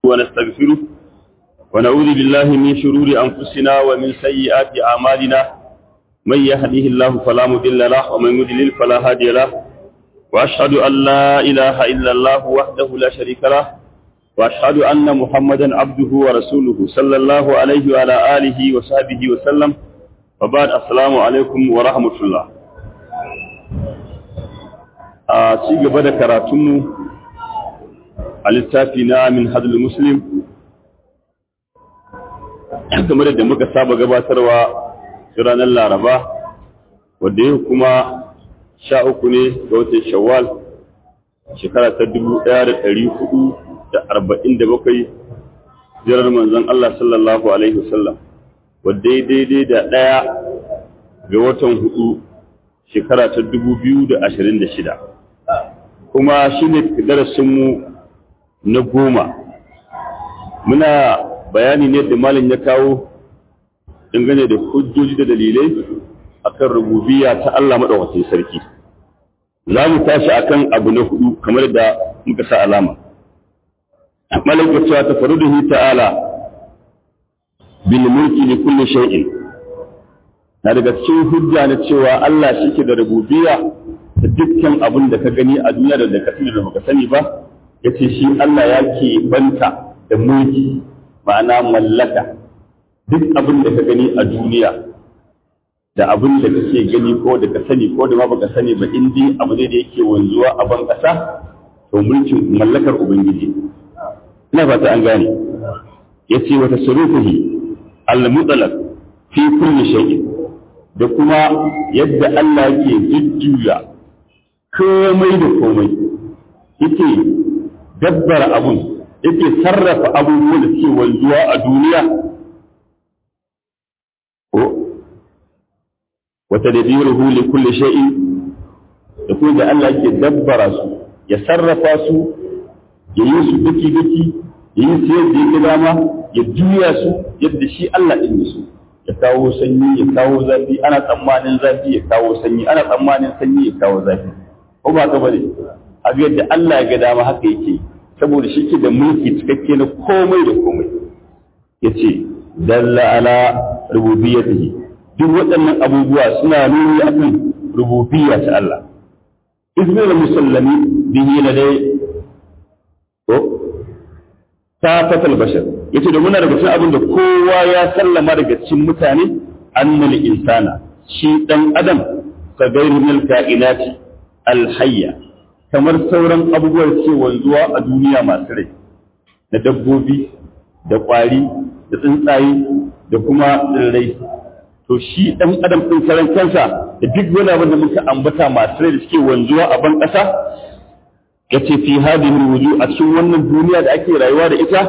ونستغفره ونعوذ بالله من شرور أنفسنا ومن سيئات أعمالنا من يهده الله فلا مضل له ومن يضلل فلا هادي له وأشهد أن لا إله إلا الله وحده لا شريك له وأشهد أن محمدا عبده ورسوله صلى الله عليه وعلى آله وصحبه وسلم وبعد السلام عليكم ورحمة الله a ci gaba da karatunmu a littafi na min hadul muslim kamar da muka saba gabatarwa ranar laraba wadda yau kuma sha uku ne ga watan shawwal shekara ta dubu ɗaya da ɗari hudu da arba'in da bakwai jirar manzon Allah sallallahu alaihi wasallam wadda ya daidai da ɗaya ga watan hudu shekara ta dubu biyu da ashirin da shida kuma shi ne darasinmu na goma muna bayani ne da malin ya kawo dangane da hujjoji da dalilai akan rububiya ta Allah maɗaukacin sarki za mu tashi akan abu na hudu kamar da muka sa alama malin ya cewa ta faru da ta'ala bil mulki li kulli shay'in na daga cikin hujja na cewa Allah shi ke da rububiya da dukkan abin da ka gani a duniya da ka sani da baka sani ba yace shi Allah ya ke banta da mulki ma'ana mallaka duk abin da ka gani a duniya da abin da kake gani ko da ka sani ko da ma baka sani ba in dai abu ne da yake wanzuwa a ban kasa to mulkin mallakar ubangiji ina fata an gane yace wata surufihi al-mutlaq fi kulli shay'in da kuma yadda Allah yake jujjuya komai da komai yake dabbara abun yake sarrafa abubuwan da suke wanzuwa a duniya ko wata da biyu li kulli shay'in da kuma da Allah yake dabbara su ya sarrafa su ya yi su duki duki ya yi su yadda ya dama ya juya su yadda shi Allah ɗin su ya kawo sanyi ya kawo zafi ana tsammanin zafi ya kawo sanyi ana tsammanin sanyi ya kawo zafi ko ba ka bane a yadda Allah ya ga dama haka yake saboda shi ke da mulki cikakke na komai da komai yace dalla ala rububiyyatihi duk waɗannan abubuwa suna nuni akan rububiyya ta Allah izmir musallami bihi ladai ko ta fatal bashar yace da muna daga cikin abin da kowa ya sallama daga cikin mutane annal insana shi dan adam ka gairu min kainati alhayya kamar sauran abubuwan ce wanzuwa a duniya masu rai na dabbobi da kwari da tsuntsaye da kuma tsirrai to shi dan adam din karan kansa da duk wani abin da muka ambata masu rai da suke wanzuwa a ban ƙasa yace fi hadhihi alwuju a cikin wannan duniya da ake rayuwa da ita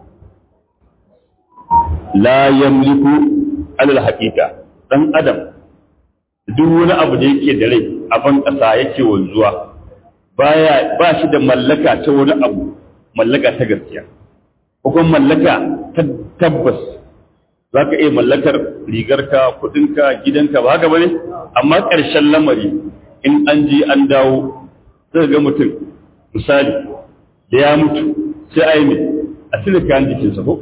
la yamliku alal haqiqa dan adam duk wani abu da yake da rai a ban ƙasa yake wanzuwa baya ba shi da mallaka ta wani abu mallaka ta gaskiya ko kuma mallaka ta tabbas za ka iya mallakar rigarka kudinka gidanka ba haka bane amma ƙarshen lamari in an je an dawo sai ga mutum misali da ya mutu sai a yi mai a cire kayan jikinsa ko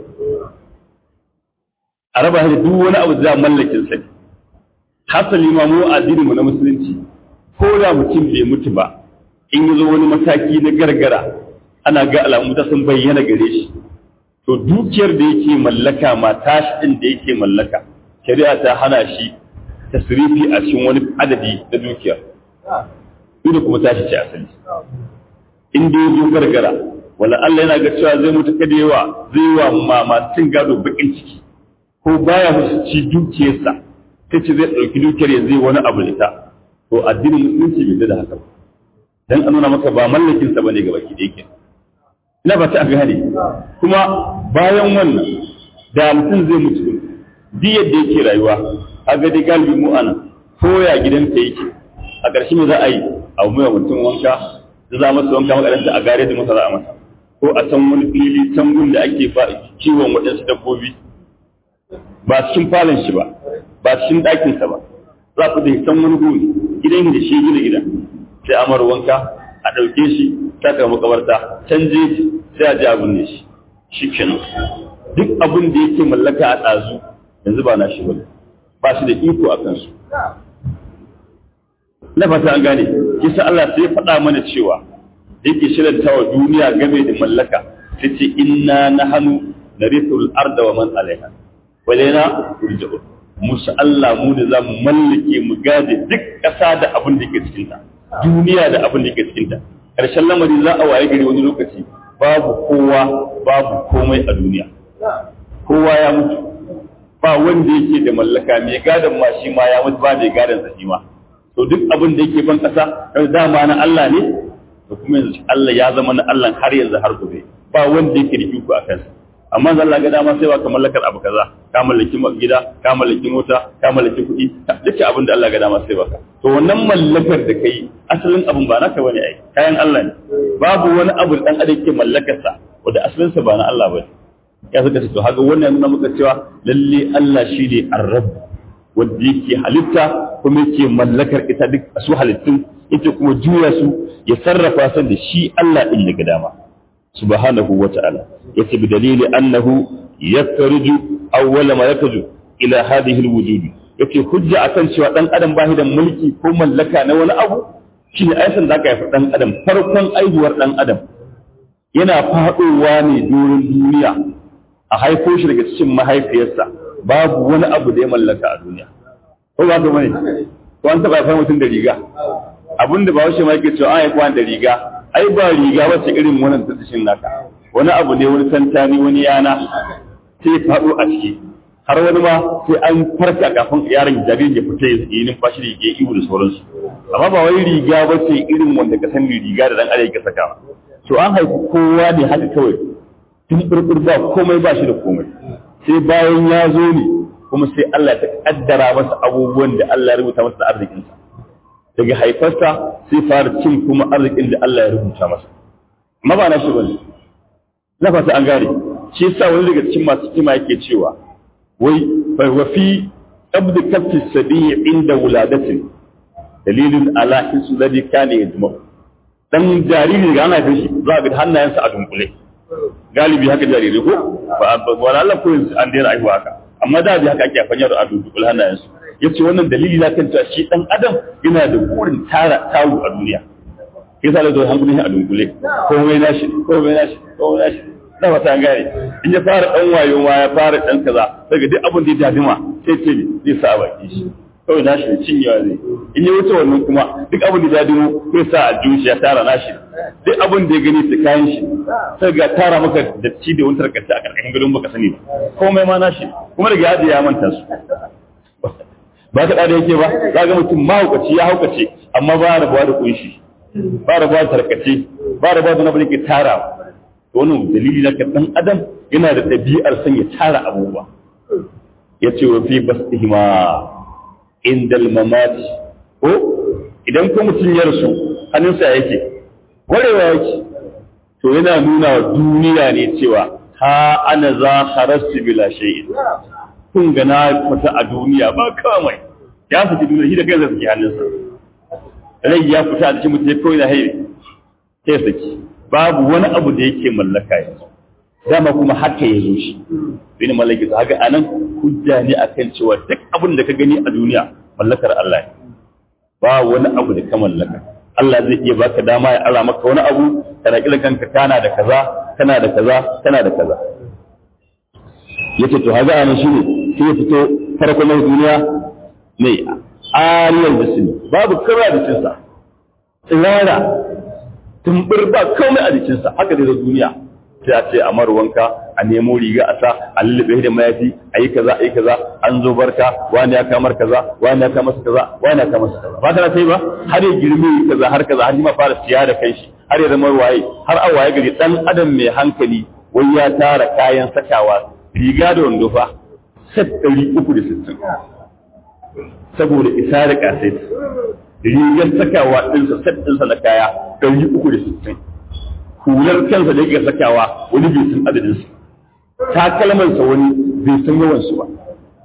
a raba shi duk wani abu da mallakin sa hasali ma mu addinin na musulunci ko da mutum bai mutu ba in yi zo wani mataki na gargara ana ga alamu ta sun bayyana gare shi to dukiyar da yake mallaka ma tashi din da yake mallaka shari'a ta hana shi tasrifi a cikin wani adadi na dukiyar duk kuma tashi ce asali in dai zo gargara wala Allah yana ga cewa zai mutu kada yawa zai wa mama cin gado bakin ciki ko baya musu ci dukiyarsa ta ce zai ɗauki dukiyar ya zai wani abu ita to addinin musulunci bai da haka ba dan an nuna maka ba mallakin sa bane gaba ki yake ina ba ta gane kuma bayan wannan da mutum zai mutu duk yadda yake rayuwa a ga dai galibi mu ana koya gidansa yake a ƙarshe me za a yi a mai mutum wanka da za masa wanka makaranta a gare da masa za a masa ko a san wani fili can gun da ake kiwon waɗansu dabbobi ba cikin falon shi ba ba cikin ɗakinsa ba za ku da san wani gun gidan da shi gida gida sai amar wanka a ɗauke shi ta kai makabarta can jeji sai a ji abin ne shi shi kenan duk abin da yake mallaka a ɗazu yanzu ba na shi ba ba shi da iko a kansu na fata an gane kisa Allah sai faɗa mana cewa yake shiranta wa duniya game da mallaka sai ce inna nahanu narithul arda wa man alaiha walaina turja'un musu Allah mu ne za mu mallake mu gade duk ƙasa da abin da ke cikin ta duniya da abin da ke cikin ta ƙarshen lamari za a waye gari wani lokaci babu kowa babu komai a duniya kowa ya mutu ba wanda yake da mallaka mai gadon ma shi ma ya mutu ba mai gadon sa shi ma to duk abin da yake ban ƙasa dama na Allah ne da kuma yanzu Allah ya zama na Allah har yanzu har gobe ba wanda yake da iko a kansa amma zan Allah ga dama sai ba ka mallakar abu kaza ka mallaki gida ka mallaki mota ka mallaki kuɗi duka abin da Allah ga dama sai baka to wannan mallakar da kai asalin abin ba naka bane ai kayan Allah ne babu wani abu dan adam ke mallakar sa wanda asalin sa ba na Allah bane ya saka to haka wannan nuna muka cewa lalle Allah shine ar-rabb wanda yake halitta kuma yake mallakar ita duk su halittun yake kuma juya su ya sarrafa su da shi Allah din daga dama subhanahu wa ta'ala yace bi dalili annahu yakhruju awwala ma yakhruju ila hadhihi alwujud yace hujja akan cewa dan adam ba da mulki ko mallaka na wani abu shine aisan da aka yi dan adam farkon aihuwar dan adam yana fadowa ne doron duniya a haifo shi daga cikin mahaifiyarsa babu wani abu da ya mallaka a duniya ko ba ka bane ko an taba fa mutum da riga abinda ba washe ma yake cewa an haifa da riga ai ba riga wacce irin wannan tattashin naka wani abu ne wani tantani wani yana sai faɗo a ciki har wani ma sai an farka kafin yaron jaririn ya fita ya yi numfashi da ya iwu da sauransu amma ba wai riga ba ce irin wanda ka san riga da dan adam yake sakawa to an haifi kowa ne haka kawai tun burbur ba komai ba shi da komai sai bayan ya zo ne kuma sai Allah ta kaddara masa abubuwan da Allah ya rubuta masa da arzikinsa daga haifarsa sai fara cin kuma arzikin da Allah ya rubuta masa amma ba na shi bane na fata an gane shi yasa wani daga cikin masu kima yake cewa wai fa wa fi qabd kaffi sabi inda wuladatin dalilin ala hisu ladhi kana yajma dan jariri ga ana shi za ga hannayensa a dunkule galibi haka jariri ko ba wala Allah ko an daina aihuwa haka amma da bi haka ake afanya da a dunkule hannayensu yace wannan dalili na kan cewa shi dan adam yana da burin tara taru a duniya yasa da zuwa hankulin a dunkule komai nashi komai nashi komai nashi na wata gane in ya fara dan wayo ma ya fara dan kaza daga duk abin da ya dadima sai ce zai sa a baki shi kawai nashi ne cinyewa zai in ya wuce wannan kuma duk abin da ya dadimo zai sa a shi ya tara nashi duk abin da ya gani su kayan shi sai ga tara maka datti da wani tarkace a karkashin gadon baka sani ba komai ma nashi kuma daga yadda ya manta su ba ka da yake ba za ga mutum mahaukaci ya haukace amma ba rabuwa da kunshi ba rabuwa da tarkace ba rabuwa da nabi yake tara wannan dalili na kan dan adam yana da ɗabi'ar son ya tara abubuwa ya ce wa fi basihima indal mamati ko idan ko mutum ya rasu hannunsa yake warewa yake to yana nuna wa duniya ne cewa ha ana za harastu bila shay'in kun ga na fita a duniya ba kamai ya fita duniya shi da kai zai hannunsa rai ya fita a cikin mutum ya kawai na haire sai saki babu wani abu da yake mallaka yanzu dama kuma haka ya zo shi bin mallaki su haka anan hujja ne akan cewa duk abin da ka gani a duniya mallakar Allah ne ba wani abu da ka mallaka Allah zai iya baka dama ya ala maka wani abu kana kila kanka kana da kaza kana da kaza kana da kaza yace to haka anan shine sai ya fito farkon duniya ne aliyar jismi babu kara da cinsa tsirara tumbur ba komai a jikinsa haka dai da duniya sai a ce a marwanka a nemo riga a sa a lullube da mayafi a yi kaza a yi kaza an zo barka wani ya kamar kaza wani ya kamar kaza wani ya kamar kaza ba ta sai ba har ya girme kaza har kaza har ma fara siya da kanshi har ya zama waye har a waye gari dan adam mai hankali wai ya tara kayan sakawa riga da wando fa set ɗari uku da sittin saboda isa da kasaita rigar sakawa ɗinsa set ɗinsa na kaya ɗari uku da sittin hular kansa da yake sakawa wani bai san adadinsa takalmansa wani bai san yawansu ba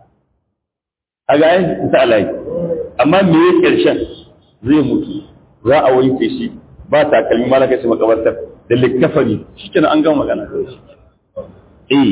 a ga yin ta alayi amma me ya ƙarshen zai mutu za a wanke shi ba takalmi ma na kai shi makabartar da likkafani shi kenan an gama magana eh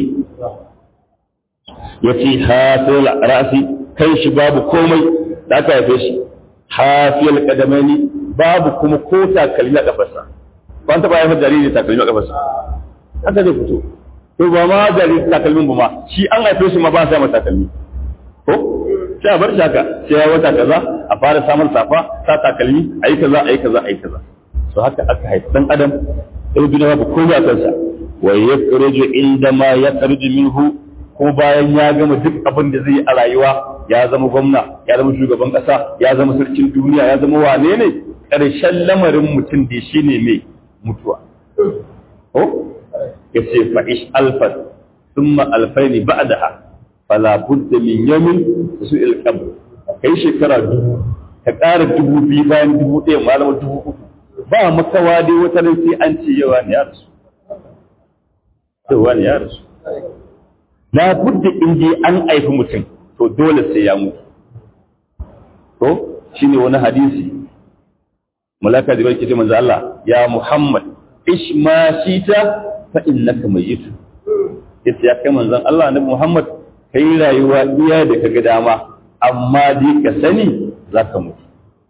yace hafil ra'si kai shi babu komai da aka haife shi hafiyal qadamaini babu kuma ko takalmi a kafarsa ban taba haifar jariri takalmi a kafarsa haka zai fito to ba ma jariri takalmin ba ma shi an haife shi ma ba sa masa takalmi ko sai a bar shi haka sai ya wata kaza a fara samun safa sa takalmi ayi kaza ayi kaza ayi kaza so haka aka haifi dan adam sai duniya babu komai a kansa wa yakhruju inda ma yakhruju minhu ko bayan ya gama duk abin da zai yi a rayuwa ya zama gwamna ya zama shugaban kasa ya zama sarkin duniya ya zama wane ne ƙarshen lamarin mutum da shi ne mai mutuwa ko ya ce fa'ish alfan thumma alfaini ba'daha fala budda min yamin su ilqab kai shekara dubu ka ƙara dubu biyu bayan dubu ɗaya malama dubu uku ba makawa dai wata nan sai an ce yawa ne ya rasu yawa ne ya rasu la budda in je an aifi mutum to dole sai ya mutu to shine wani hadisi malaka da barke manzo Allah ya Muhammad ish ma shita fa innaka mayyit yace ya kai manzon Allah annabi Muhammad kai rayuwa iya da kaga dama amma dai ka sani zaka mutu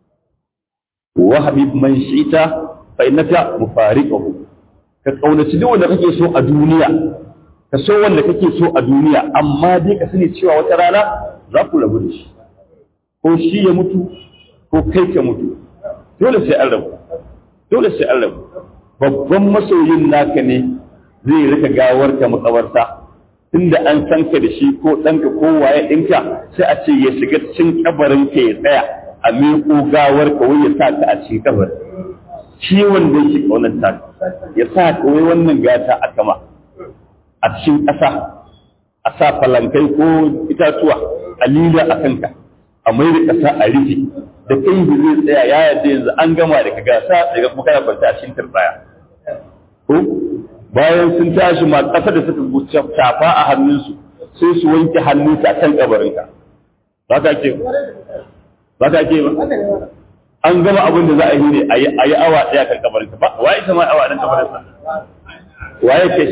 wa habib man shita fa innaka mufariquhu ka kaunaci duk wanda kake so a duniya ka so wanda kake so a duniya amma dai ka sani cewa wata rana za ku rabu da shi ko shi ya mutu ko kai ka mutu dole sai an rabu dole sai an rabu babban masoyin naka ne zai rika gawar ka makabarta tunda an san ka da shi ko ɗanka ko waye ɗinka sai a ce ya shiga cikin kabarin ka ya tsaya a miƙo gawar ka wai ya sa ka a cikin kabarin shi wanda yake kaunar ta ya sa ka wai wannan gata a kama a cikin ƙasa a sa falankai ko itatuwa a lila a kanka a mai da ƙasa a rufe da kai da zai tsaya ya yadda yanzu an gama da kaga sa daga kuma kana kwanta a cikin turbaya ko bayan sun tashi ma ƙasa da suka guce tafa a hannunsu sai su wanke hannunsu a kan kabarinka ba ka ke ba ka ke ba an gama abin da za a yi ne a yi awa ɗaya kan kabarinka ba wa ita ma awa ɗan kabarinsa waye kai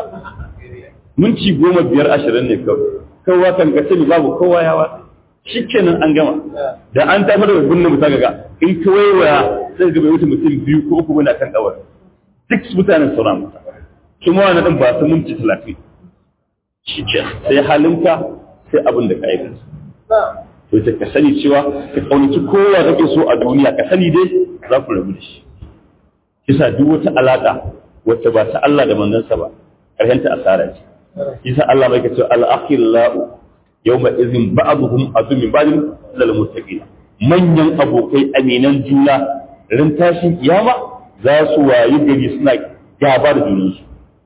minti goma biyar ashirin ne kawai kowa kan ka sani babu kowa ya watsa shi kenan an gama da an tafi da binne mutum ga in ka waiwaya sai ga bai wuce mutum biyu ko uku bane kan kawar duk mutanen sauran mutum kuma wani ɗin ba su minti talatin shi ke sai halinka sai abin da ka aikata to ta ka sani cewa ka kaunaci kowa kake so a duniya ka sani dai za ku rabu da shi kisa duk wata alaƙa wacce ba ta Allah da manzansa ba ƙarshenta asara ce kisa Allah bai kace al-akhillau yawma idhin ba'dhum adu min ba'd lil muttaqin manyan abokai aminan juna ran tashin kiyama za su wayi gari suna gaba da junansu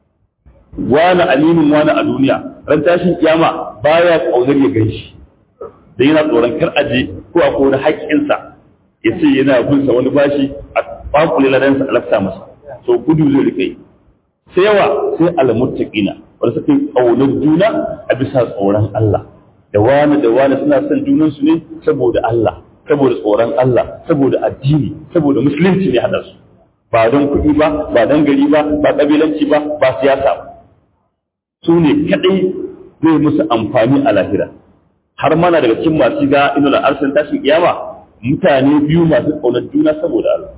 wani aminin wani a duniya ran tashin kiyama baya kaunar ya ganshi da yana tsoron kar aje ko a kone haƙƙinsa ya ce yana bin sa wani bashi a bakule ladansa a lafta masa so gudu zai rike sai yawa sai almuttaqina wanda suke kaunar juna a bisa tsoron Allah da wani da wani suna son junan su ne saboda Allah saboda tsoron Allah saboda addini saboda musulunci ne hada su ba don kuɗi ba ba don gari ba ba kabilanci ba ba siyasa ba su ne kadai zai musu amfani a lahira har mana daga cikin masu ga ina da arsan tashin kiyama mutane biyu masu kaunar juna saboda Allah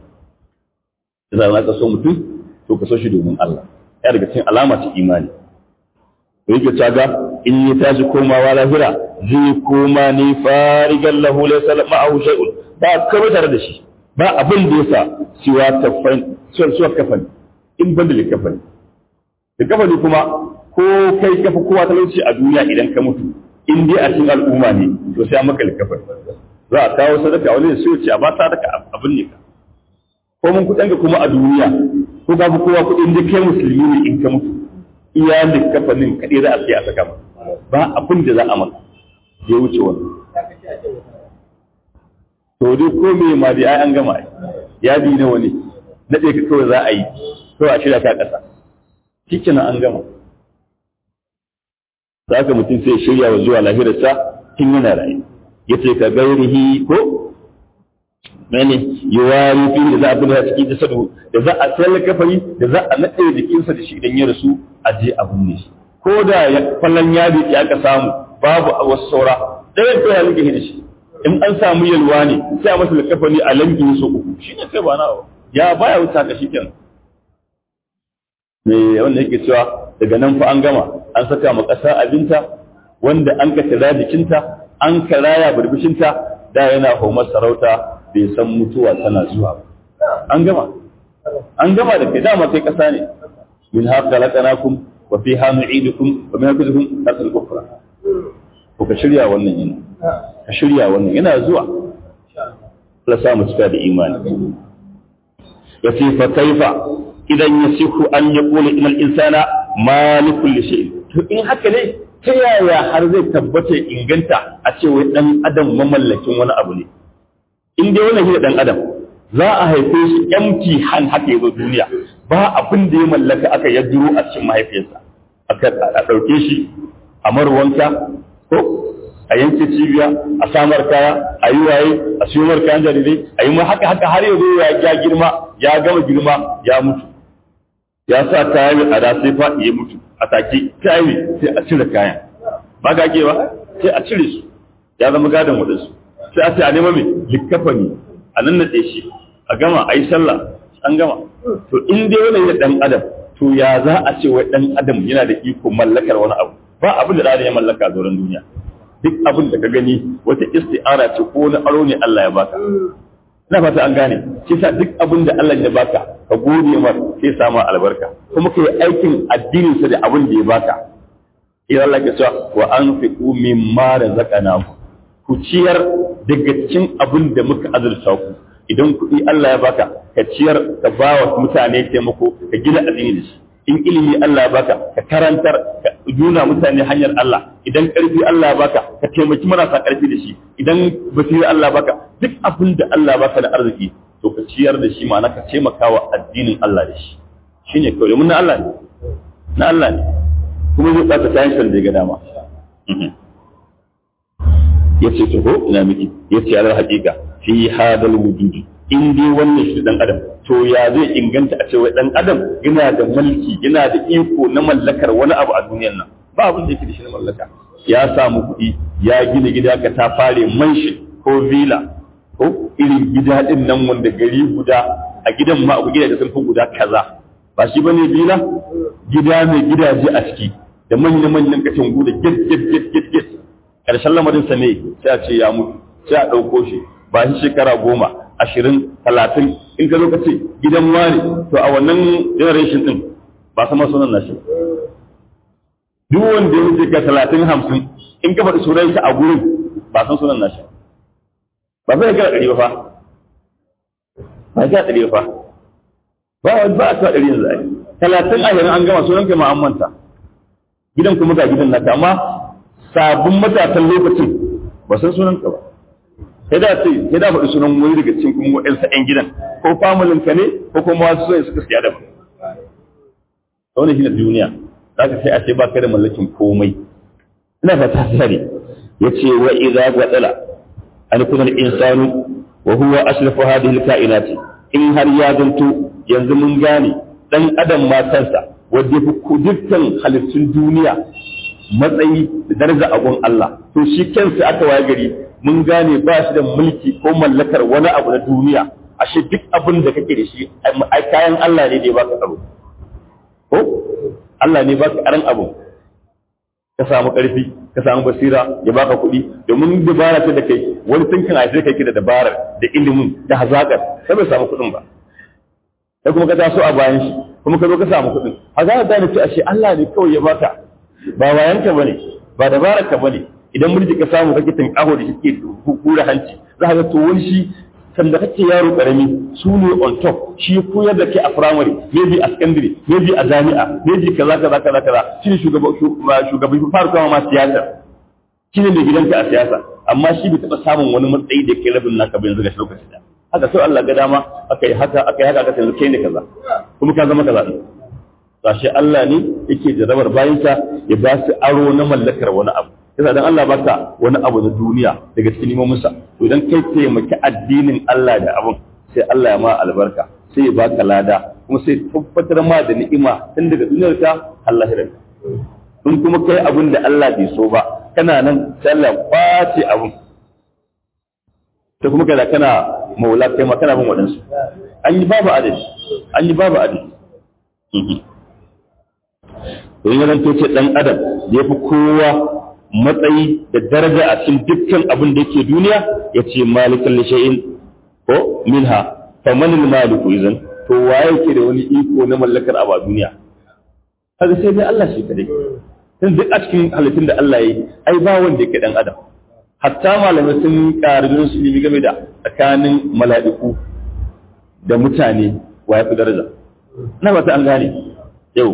da za ka so mutum to ka so shi domin Allah ya daga cikin alama ta imani to yake caga in ya tashi komawa lahira zai koma ne farigan lahu laysa ma'ahu shay'un ba kaba tare da shi ba abin da yasa siwa kafan siwa kafan in ban da kafan da kafani kuma ko kai kafa kowa talauci a duniya idan ka mutu in dai a cikin al'umma ne to sai an maka likafan za a kawo sadaka wani da sai ce a ba sadaka abin ne ka ko mun kuɗin ka kuma a duniya ko babu kowa kuɗin da kai musulmi ne in ka mutu iya likafanin kaɗai za a sai a saka ba abin da za a maka ya wuce wani to dai ko me ma dai ai an gama ya bi na wani naɗe ka kawai za a yi kawai a shirya ka ƙasa shikenan an gama da haka mutum sai shirya wa zuwa lahirarsa tun yana rayu ya ce ka gairihi ko mene yiwari fi da za a bude cikin jasadu da za a sayar kafari da za a naɗe jikinsa da shi idan ya rasu a je a binne shi ko da kwallon yadi ya aka samu babu a wasu saura ɗayan kai halin gahi da shi in an samu yalwa ne sai a masa likafani a lambi so uku shi ne kai ba na ya baya wuta ka shi kenan me wanda yake cewa daga nan fa an gama an saka ma ƙasa abinta wanda an ka tira jikinta an ka raya burbushinta da yana homar sarauta bai san mutuwa tana zuwa ba an gama an gama da kai dama kai ƙasa ne min haka laƙanakum wa fi ha nu'idukum wa min haka zuhum tasal kufra ko ka shirya wannan yana ka shirya wannan yana zuwa la samu cika da imani yace fa kaifa idan yasihu an yaqula inal insana malikul li shay'in to in haka ne ta yaya har zai tabbata inganta a ce wai dan adam mamallakin wani abu ne in dai wannan shi dan adam za a haife shi empty hand haka yazo duniya ba abin da ya mallaka aka yadduro a cikin mahaifiyarsa aka a dauke shi a marwanka ko a yanke cibiya a samar kaya a yi waye a siyo mar kayan jarirai a yi ma haka haka har yanzu ya girma ya gama girma ya mutu ya sa kaya mai tsada sai faɗi ya mutu a take kaya sai a cire kayan ba ga ke ba sai a cire su ya zama gadon waɗansu sai a ce a nema mai likkafani a nan naɗe shi a gama a yi sallah an gama to in dai wani ya ɗan adam to ya za a ce wai ɗan adam yana da iko mallakar wani abu ba abin da ɗan ya mallaka a doron duniya duk abin da ka gani wata isti'ara ce ko wani aro ne Allah ya baka ina fata an gane shi sa duk abin da Allah ya baka ka gode mar sai samu albarka kuma ka yi aikin addinin sa da abin da ya baka idan Allah ya ce wa anfiqu mimma razaqnakum ku ciyar daga cikin abin da muka azurta ku idan kuɗi Allah ya baka ka ciyar ka ba wa mutane taimako ka gina addini da shi in ilimi Allah ya baka ka karantar ka nuna mutane hanyar Allah idan ƙarfi Allah ya baka ka taimaki marasa ƙarfi da shi idan basira Allah ya baka duk abin da Allah ya baka da arziki to ka ciyar da shi ma'ana ka taimaka wa addinin Allah da shi shine kawai mun na Allah ne na Allah ne kuma zai tsaka kayan shan da ya ga dama yace to ko ina miki yace alal haqiqa fi hadal wujudi in dai wannan shi dan adam to ya zai inganta a cewa dan adam yana da mulki yana da iko na mallakar wani abu a duniyar nan ba abin da yake da shi na mallaka ya samu kuɗi ya gina gida ka ta fare manshi ko villa ko irin gida din nan wanda gari guda a gidan ma abu gida da sun fi guda kaza ba shi bane villa gida mai gidaje a ciki da manyan manyan kacin guda get get get get get karshen lamarin sa ne sai a ce ya mutu sai a ɗauko shi ba shi shekara goma ashirin talatin in ka zo ka ce gidan wani to a wannan generation din ba sama sunan nashi duk wanda ya wuce ka talatin hamsin in ka faɗi sunan shi a gurin ba san sunan nashi ba zai ga ɗari ba fa ba ga ɗari ba ba wani ba a ta ɗari yanzu ai talatin ashirin an gama sunan ka ma an manta gidan kuma ga gidan naka amma sabon matasan lokacin ba san sunan ka ba sai da ce sai da faɗi sunan wani daga cikin kuma wa'ansa ƴan gidan ko familin ka ne ko kuma wasu sai suka siya da ba wannan shi ne duniya za ka sai a ce ba ka da mallakin komai ina fata sare ya ce wa idza gwadala an kuna insanu wa huwa ashrafu hadhihi alkainati in har ya zanto yanzu mun gane dan adam ma kansa wanda fi dukkan halittun duniya matsayi da daraja a gun Allah to shi kansa aka waye gari mun gane ba shi da mulki ko mallakar wani abu na duniya ashe duk abin da kake da shi ai kayan Allah ne da ya baka tsaro ko Allah ne baka aran abu ka samu karfi ka samu basira ya baka kuɗi domin dabara ta da kai wani tunkin a kai ki da dabarar da ilimin da hazakar sai bai samu kuɗin ba sai kuma ka taso a bayan shi kuma ka zo ka samu kuɗin hazakar da ne ce ashe Allah ne kawai ya baka ba wayanka bane ba dabarar ka bane idan mulki ka samu kake tinkaho da shi ke hura hanci za ka ga to wani shi sanda kake yaro karami su ne on top shi koyar da ke a primary maybe a secondary maybe a jami'a maybe kaza kaza kaza kaza shi ne shugaban shugaban fara kama ma siyasa shi ne mai gidanka a siyasa amma shi bai taɓa samun wani matsayi da ke rabin naka bai yanzu ga lokaci da haka sai Allah ga dama aka yi haka aka yi haka aka yanzu kai ne kaza kuma ka zama kaza din sashi Allah ne yake jarabar bayinsa ya ba su aro na mallakar wani abu yasa dan Allah baka wani abu na duniya daga cikin nimominsa to idan kai taimaki addinin Allah da abun sai Allah ya ma albarka sai ya baka lada kuma sai tabbatar ma da ni'ima tun daga duniyar ka Allah ya in kuma kai abin da Allah bai so ba kana nan sai Allah kwace abin ta kuma kada kana maula kai ma kana bin waɗansu an yi babu adadi an yi babu adadi don ya zanto ce ɗan adam da ya fi kowa matsayi da daraja a cikin dukkan abin da yake duniya ya ce malikan lisha'in ko minha famanil maliku izan to waye yake da wani iko na mallakar abu a duniya kaga sai dai Allah shi kadai tun duk a cikin halittun da Allah ya yi ai ba wanda yake dan adam hatta malamai sun ƙarin su ilimi game da tsakanin mala'iku da mutane wa ya fi daraja na ba ta an gane yau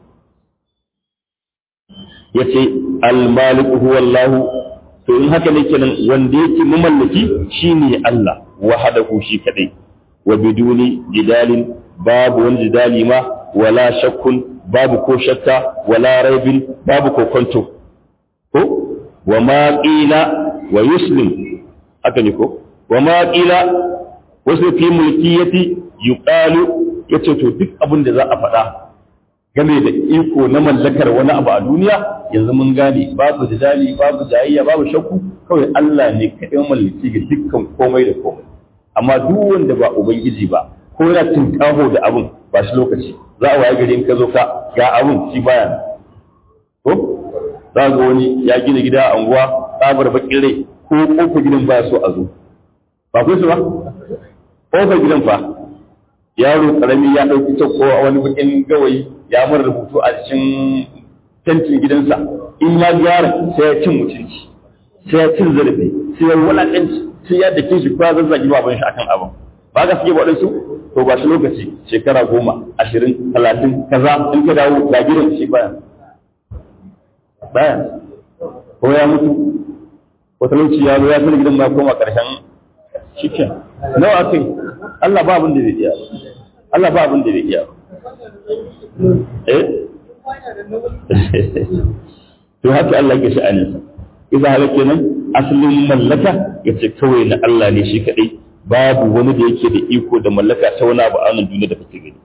ya ce almaliku huwa Allah to in haka ne kenan wanda yake mamallaki shine Allah wahadahu shi kadai wa biduni jidalin babu wani jidali ma wala shakkun babu ko shakka wala raibin babu ko kwanto ko wa ma qila wa yuslim haka ne ko wa ma qila wasu fi mulkiyati yuqalu yace to duk abin da za a faɗa game da iko na mallakar wani abu a duniya yanzu mun gane babu jidali babu jayayya babu shakku kawai Allah ne kaɗai mallaki ga dukkan komai da komai amma duk wanda ba ubangiji ba ko yana tinkaho da abun ba shi lokaci za a waye gari in ka zo ka ga abun shi baya ko za ga wani ya gina gida a unguwa tsabar bakin rai ko kofar gidan baya so a zo ba ku su ba kofar gidan fa yaro karami ya ɗauki ta ko wani bakin gawayi ya mara rubutu a cikin tantin gidansa in ya gyara sai ya cin mutunci sai ya cin zarafi sai ya wulaƙanci sai ya dake shi ba zazzagi baban shi akan abin ba ga suke waɗansu to ba shi lokaci shekara goma ashirin talatin kaza in ka dawo ga gidan shi baya baya ko ya mutu ko talauci ya zo ya fi gidan ma koma ƙarshen shikin nawa kai Allah ba abin da zai iya Allah ba abin da zai iya eh to haka Allah ke sha'aninsa idan haka kenan asalin mallaka yace kawai na Allah ne shi kadai babu wani da yake da iko da mallaka ta wani abu a wannan duniya da kake gani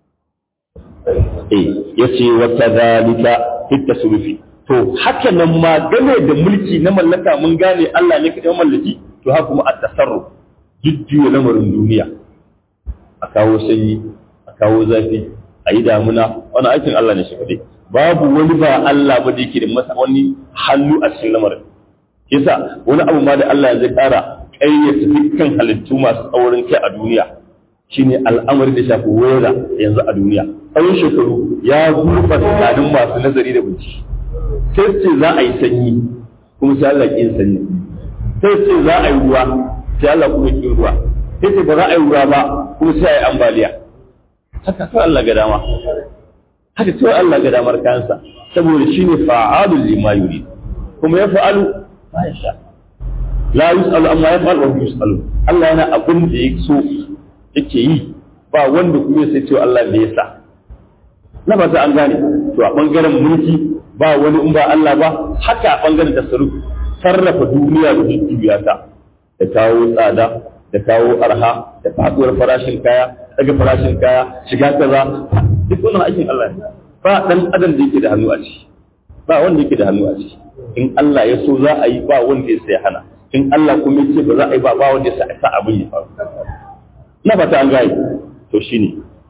eh yace wa kadhalika fit tasrufi to haka nan ma game da mulki na mallaka mun gane Allah ne kadai mallaki to haka kuma at-tasarruf jujjuya lamarin duniya a kawo sanyi a kawo zafi a yi damuna wani aikin Allah ne shi kadai babu wani ba Allah ba da yake da masa wani hannu a cikin lamarin yasa wani abu ma da Allah zai kara ƙayyata dukkan halittu masu tsaurin kai a duniya shine al'amari da shafi wera yanzu a duniya tsawon shekaru ya gurfa tunanin masu nazari da bincike sai ce za a yi sanyi kuma sai Allah ƙin sanyi sai ce za a yi ruwa sai Allah kuma ƙin ruwa sai ce ba za a yi ruwa ba kuma sai a yi ambaliya haka kawai Allah ga dama haka kawai Allah ga damar kansa saboda shine fa'alul lima yuri kuma ya fa'alu ma ya sha la yus'alu amma yaf'al wa yus'alu Allah yana abin da ya so yake yi ba wanda kuma sai cewa Allah ne yasa na ba ta an gane to a bangaren mulki ba wani in ba Allah ba haka a bangaren tasarruf sarrafa duniya da jujjuya ta da kawo tsada da kawo arha da faduwar farashin kaya daga farashin kaya shiga kaza duk wannan aikin Allah ne ba dan adam da yake da hannu a ciki ba wanda yake da hannu a ciki in Allah ya so za a yi ba wanda ya sai hana in Allah kuma ya ce ba za a yi ba ba wanda ya sa abin ya faru na fata an gane to shine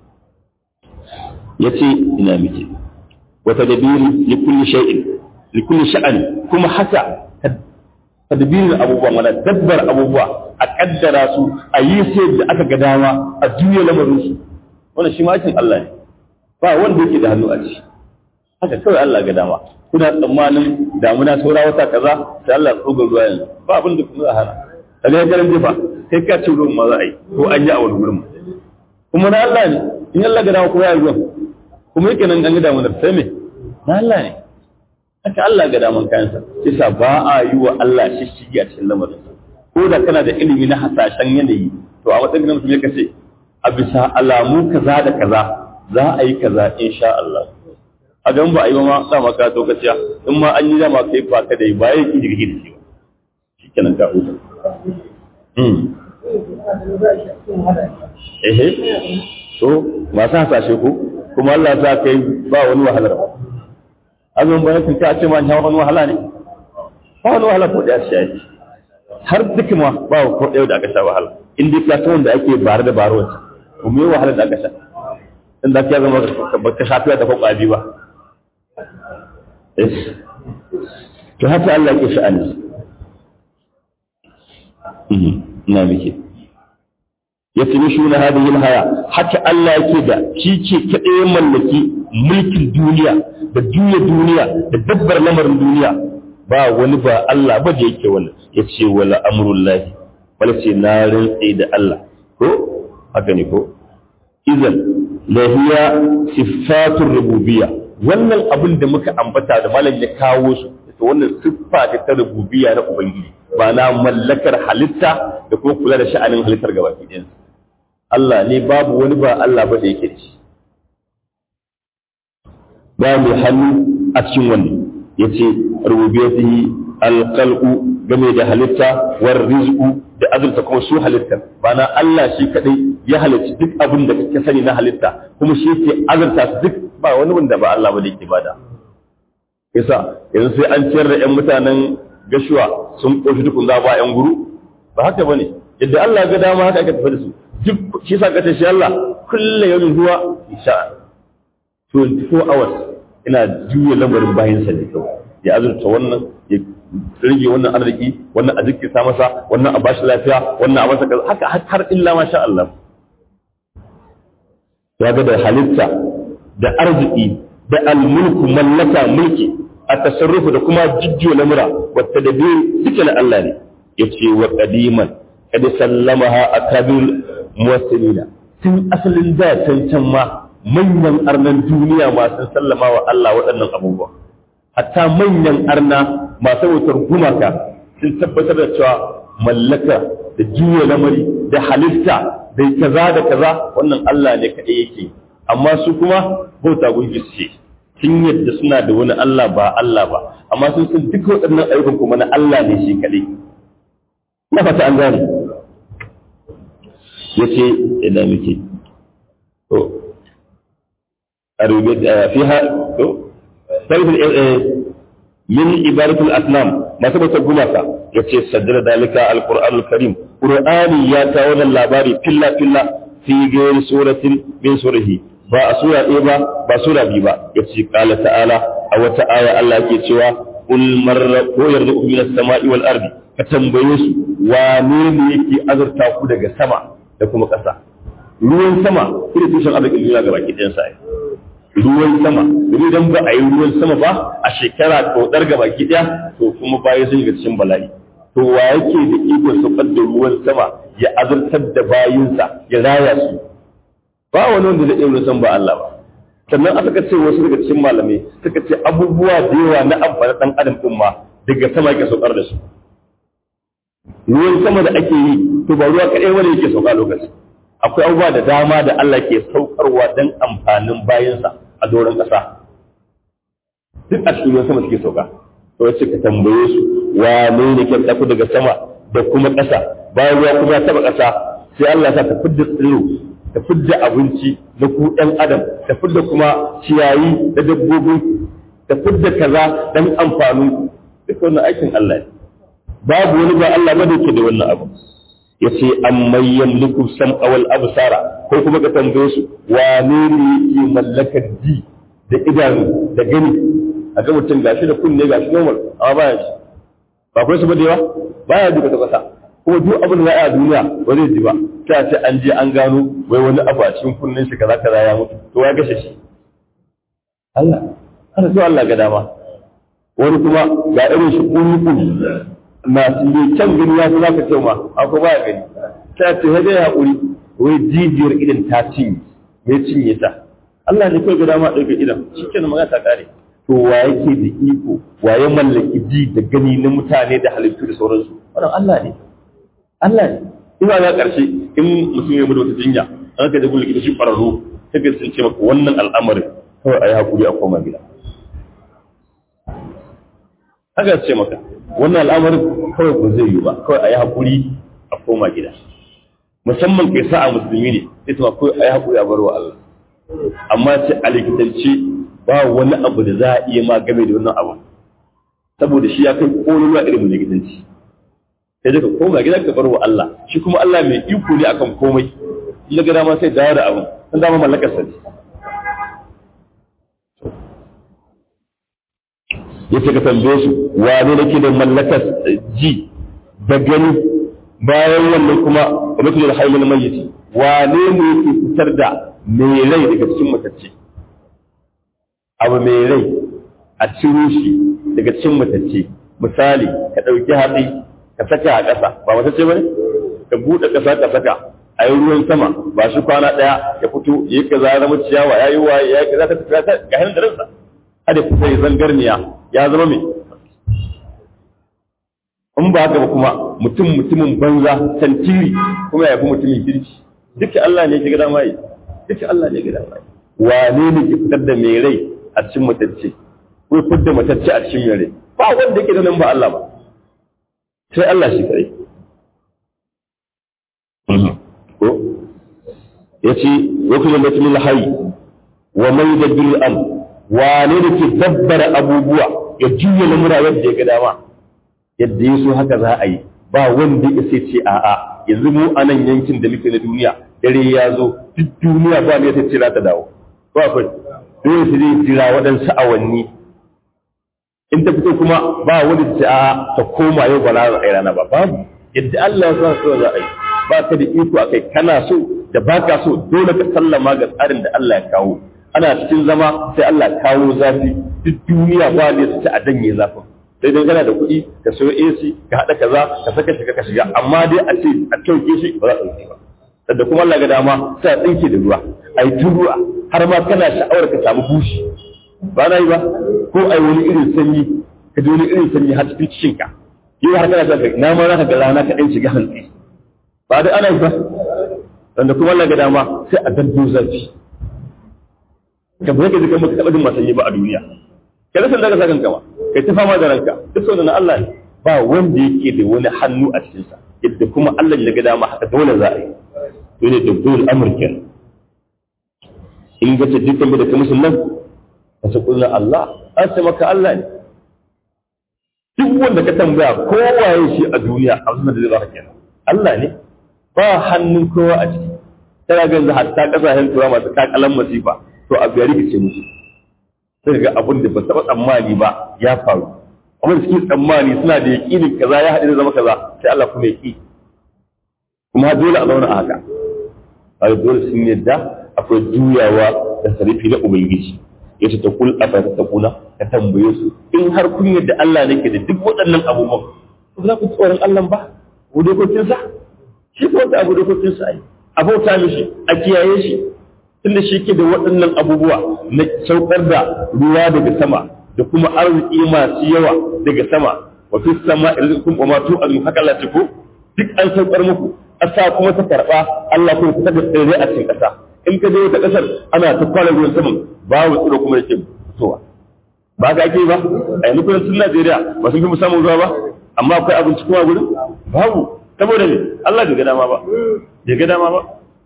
yace ina miki wata dabiri li kulli shay'in li kulli sha'ani kuma haka tadbirin abubuwa mana dabbar abubuwa a kaddara su a yi sai da aka ga dama a juya lamarin su wannan shi ma Allah ne ba wanda yake da hannu a ciki haka kawai Allah ga dama kuna tsammanin damuna saura wata kaza sai Allah ya tsoga ruwa yanzu ba abin da kuma za a hana kaga ya garin jefa kai ka ce ruwan ma za a yi ko an yi a wani gurin kuma na Allah ne in Allah ga dama kuma ya yi ruwan kuma yake nan an ga damunar sai me na Allah ne haka Allah ga daman kayansa yasa ba a yi wa Allah shishigi a cikin lamarin ko da kana da ilimi na hasashen yanayi to a matsayin mutum ya kace a bisa alamu kaza da kaza za a yi kaza insha Allah a gan ba a yi ma sa maka to kaciya in ma an yi dama kai ba ka da ba yake jirgi da shi ba shikenan ka huta hmm ehe so masu hasashe ko kuma Allah sa kai ba wani wahalar ba azumin bayan kun ta ce ma ya wani wahala ne ba wani wahala ko ɗaya shi yake har duk ma ba ko ɗaya da aka sha wahala in dai ka wanda ake bare da baro wata to me wahala da aka sha in da ka zama ba ka shafi da kwakwa bi ba to haka Allah yake sha'ani ina miki yatimishuna hadhihi alhaya haka Allah yake da shi ce kadai mallaki mulkin duniya da duniya duniya da dabbar lamarin duniya ba wani ba Allah ba da yake wannan yace wala amrullahi wala ce na rantsi da Allah ko haka ne ko idan lahiya sifatur rububiyya wannan abin da muka ambata da malam ya kawo su to wannan siffa ce ta rububiyya na ubangiji ba na mallakar halitta da kuma kula da sha'anin halittar gabaki ɗayansa Allah ne babu wani ba Allah ba da yake da shi ba mai hannu a cikin wannan ya ce rububiyatihi alqalqu game da halitta war rizqu da azurta kuma su halittar ba na Allah shi kadai ya halicci duk abin da kake sani na halitta kuma shi yake azurta su duk ba wani wanda ba Allah ba da yake bada yasa yanzu sai an ciyar da 'yan mutanen gashuwa sun ƙoshi dukun za ba 'yan guru ba haka ba ne yadda Allah ga dama haka aka tafi da su duk shi sa kace shi Allah kullum yau zuwa isha 24 hours ina juya lamarin bayan sa ne kawai ya azurta wannan ya rage wannan arziki wannan a jikin sa masa wannan a bashi lafiya wannan a masa haka har illa ma sha Allah ya ga da halitta da arziki da almulku mallaka mulki a tasarrufu da kuma jujjuya lamura wata da biyu duka na Allah ne ya ce wa ƙadiman kada sallamaha a kabir muwassilina tun asalin da can can ma manyan arnan duniya masu sallama wa Allah waɗannan abubuwa hatta manyan arna masu wutar gumaka sun tabbatar da cewa mallaka da juya lamari da halitta da kaza da kaza wannan Allah ne kaɗai yake amma su kuma bauta gungi ce sun yadda suna da wani Allah ba Allah ba amma sun san duk waɗannan ayyukan kuma na Allah ne shi kaɗai na fata an gane ya ce ina muke to a rubuce fi ha to sarfin min ibaratul asnam masu bautar gumaka ya ce saddara dalika alqur'anul karim qur'ani ya kawo wannan labari filla filla fi gairi suratin min surahi ba a sura ɗaya ba ba sura biyu ba ya ce ƙala ta'ala a wata aya Allah ke cewa kul marra ko yarda ku min as-sama'i wal ardi ka tambaye su wane ne yake azurta ku daga sama da kuma ƙasa ruwan sama kuma tushen arzikin duniya ga baki ɗayan sa ruwan sama domin idan ba a yi ruwan sama ba a shekara kauɗar ga baki ɗaya to kuma baya sun shiga cikin bala'i to wa yake da ikon saukar da ruwan sama ya azurtar da bayinsa ya raya su ba wani wanda zai iya san ba Allah ba sannan aka ce wasu daga cikin malamai suka ce abubuwa da yawa na amfani dan adam din ma daga sama yake saukar da su ruwan sama da ake yi to ba ruwa kadai wanda yake sauka lokaci akwai abubuwa da dama da Allah ke saukarwa dan amfanin bayansa a doron kasa duk a cikin ruwan sama suke sauka to yace ka tambaye su wane ne ke tafi daga sama da kuma ƙasa bayan ruwa kuma taba ƙasa sai Allah ya sa ta fidda tsiro ta fidda abinci na ku ɗan adam ta fidda kuma ciyayi da dabbobi ta fidda kaza dan amfani duk wannan aikin Allah ne babu wani ba Allah ba da yake da wannan abu yace amman yamliku sam'a wal absara ko kuma ka tambaye su wane ne yake mallakar ji da idanu da gani a ga mutum gashi da kunne gashi normal amma baya ji ba kai su ba da yawa baya ji kwata kwata kuma duk abin da za a duniya ba zai ji ba ta ce an je an gano wai wani abu a cikin kunnen shi kaza kaza ya mutu to ya gashe shi Allah ana so Allah ga dama wani kuma ga irin shi kuni kuni masu ne can gani ya fi zaka ce ma akwai baya gani ta ce ya dai haƙuri wai jijiyar idan ta cinye mai cinye ta Allah ne kai ga dama ɗauke idan shi kenan magana ta ƙare to wa yake da iko wa ya mallaki ji da gani na mutane da halittu da sauransu wannan Allah ne Allah ne ina ga ƙarshe in mutum ya mutu wata jinya an ka da gulle ita shi ƙwararru sai ka sun ce maka wannan al'amarin kawai a yi haƙuri a koma gida haka ce maka wannan al'amarin kawai ba zai yi ba kawai a yi haƙuri a koma gida musamman kai sa'a musulmi ne sai ta kawai a yi haƙuri a barwa Allah amma ce a likitance ba wani abu da za a iya ma game da wannan abu saboda shi ya kai kololuwa irin likitanci sai daga koma gidan ka bar wa Allah shi kuma Allah mai iko ne akan komai ya ga dama sai dawo da abu san dama mallakar sa yace ka tambaye su wane nake da mallakar ji da gani bayan wannan kuma mutum da hailul mayyiti wane ne yake fitar da mai rai daga cikin matacce abu mai rai a ciro shi daga cikin matacce misali ka ɗauki hatsi ka saka a ƙasa ba matacce ba ne ka buɗe ƙasa ka saka a yi ruwan sama ba shi kwana ɗaya ya fito ya yi kaza ya zama ciyawa ya yi waye ya yi kaza ta tafiya ga hannun da ransa hada fita ya zangarniya ya zama mai in ba haka ba kuma mutum mutumin banza tantiri kuma ya fi mutumin kirki duka Allah ne ya gida mai duka Allah ne ya gida mai wane ne ke fitar da mai rai a cikin matacce ko fitar da matacce a cikin mai rai ba wanda yake da nan ba Allah ba sai Allah shi kare ko yace wakilin da cikin hayy wa mai da bil am wane ne ke dabbara abubuwa ya juya lamura yadda ya ga dama yadda ya so haka za a yi ba wanda ya sai ce a'a yanzu mu a nan yankin da muke na duniya dare ya zo duk duniya ba ne ta ce za ta dawo ko akwai dole su zai jira waɗansu awanni in ta fito kuma ba wanda ta ce a'a ta koma yau ba za a yi rana ba babu yadda Allah ya sa so za a yi ba ka da iko akai kana so da ba ka so dole ka sallama ga tsarin da Allah ya kawo ana cikin zama sai Allah kawo zafi duk duniya ba ne su ci a danye zafin sai dai kana da kuɗi ka sayo AC ka haɗa kaza ka saka shiga ka shiga amma dai a ce a kyauke shi ba za a ɗauke ba sadda kuma Allah ga dama sai a tsinke da ruwa a yi tun ruwa har ma kana sha'awar ka samu bushi ba na yi ba ko a yi wani irin sanyi ka ji wani irin sanyi har cikin cikin ka yi har kana shaka na ma za ka ga rana ka ɗan shiga hantsi ba dai ana yi ba sanda kuma Allah ga dama sai a dando zafi ka ba ka ji kamar ka taɓa jin masanyi ba a duniya ka rasa daga sakan kama kai ta fama da ranka duk sau na Allah ne ba wanda yake da wani hannu a cikinsa yadda kuma Allah ya ga dama haka dole za a yi to ne dabdul amurkin in ga ta dukkan da ka musulman ka ce kullum Allah an ce maka Allah ne duk wanda ka tambaya kowaye shi a duniya a da zai zaka kenan Allah ne ba hannun kowa a ciki tana ga yanzu hatta kasashen turawa masu kakalan masifa to a biyar rikice musu sai ga abin da ba taɓa tsammani ba ya faru amma da suke tsammani suna da yaƙinin kaza ya haɗu da zama kaza sai Allah kuma ya ƙi kuma dole a zauna a haka a dole sun yadda akwai juyawa da sarifi na ubangiji ya ce ta kul a ta takuna ka tambaye su in har kun yadda Allah ne ke da duk waɗannan abubuwan ba za ku tsoron Allah ba ku dokokinsa shi ko wata abu dokokinsa ai a bauta mishi a kiyaye shi tunda shi ke da waɗannan abubuwa na saukar da ruwa daga sama da kuma arziki masu yawa daga sama wa fi sama rizqum wa ma tu'adu haka Allah ce ko duk an saukar muku ƙasa kuma ta karɓa Allah kuma ta da tsirrai a cikin ƙasa in ka je wata ƙasar ana ta kwana ruwan saman babu tsiro kuma yake fitowa ba ga ake ba a yanzu kudancin Najeriya ba sun fi mu samun ruwa ba amma akwai abinci kuma gurin babu saboda ne Allah bai ga dama ba bai ga dama ba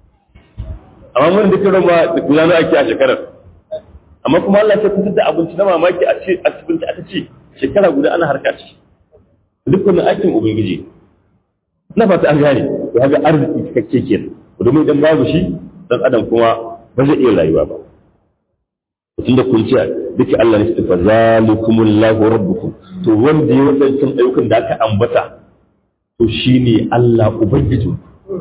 amma mun da kiran ma da gudanar ake a shekarar amma kuma Allah ya fitar da abinci na mamaki a ce a cikin aka ce shekara guda ana harka ce dukkanin aikin ubangiji na fata an gane to haka arziki cikakke kenan domin idan babu shi dan adam kuma ba zai iya rayuwa ba tun da kun ce duka Allah ne su fa zalikumullahu rabbukum to wanda ya wadancan ayyukan da aka ambata to shine Allah ubangiji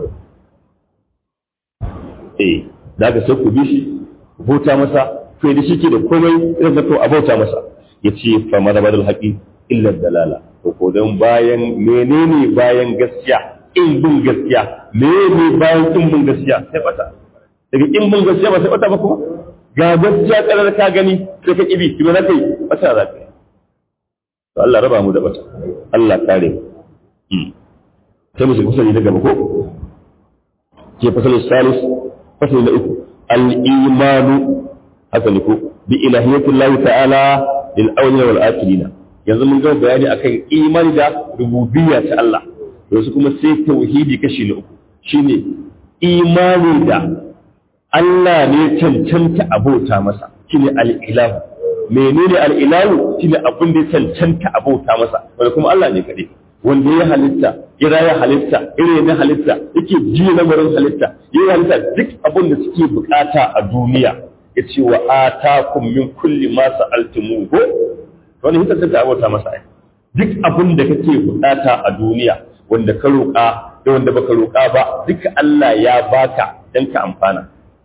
eh da ka sai ku bi shi ku bauta masa kai da shi ke da komai irin da to a bauta masa yace fa madabadul haqi illa dalala to ko dan bayan menene bayan gaskiya in bin gaskiya menene bayan in bin gaskiya sai bata daga in bin gaskiya ba sai bata ba kuma ga gaskiya karar ka gani sai ka kibi kuma na kai bata za ka to Allah raba mu da bata Allah kare mu sai mu shiga fasali na gaba ko ke fasalin salis fasali na uku al-imanu haka ne ko bi ilahiyatin Allah ta'ala lil awliya wal akhirina yanzu mun ga bayani akan imani da rububiyya ta Allah yanzu kuma sai tauhidi kashi na uku shine imani da Allah ne cancanta abota masa shine al-ilahu menene al-ilahu shine abin da ya cancanta abota masa wanda kuma Allah ne kadai wanda ya halitta ya raya halitta irin na halitta yake ji lamarin halitta ya halitta duk abin da suke bukata a duniya ya ce wa atakum min kulli ma sa'altumuhu wani hita ta abota masa ai duk abin da kake bukata a duniya wanda ka roƙa da wanda baka roƙa ba duka Allah ya baka dan ka amfana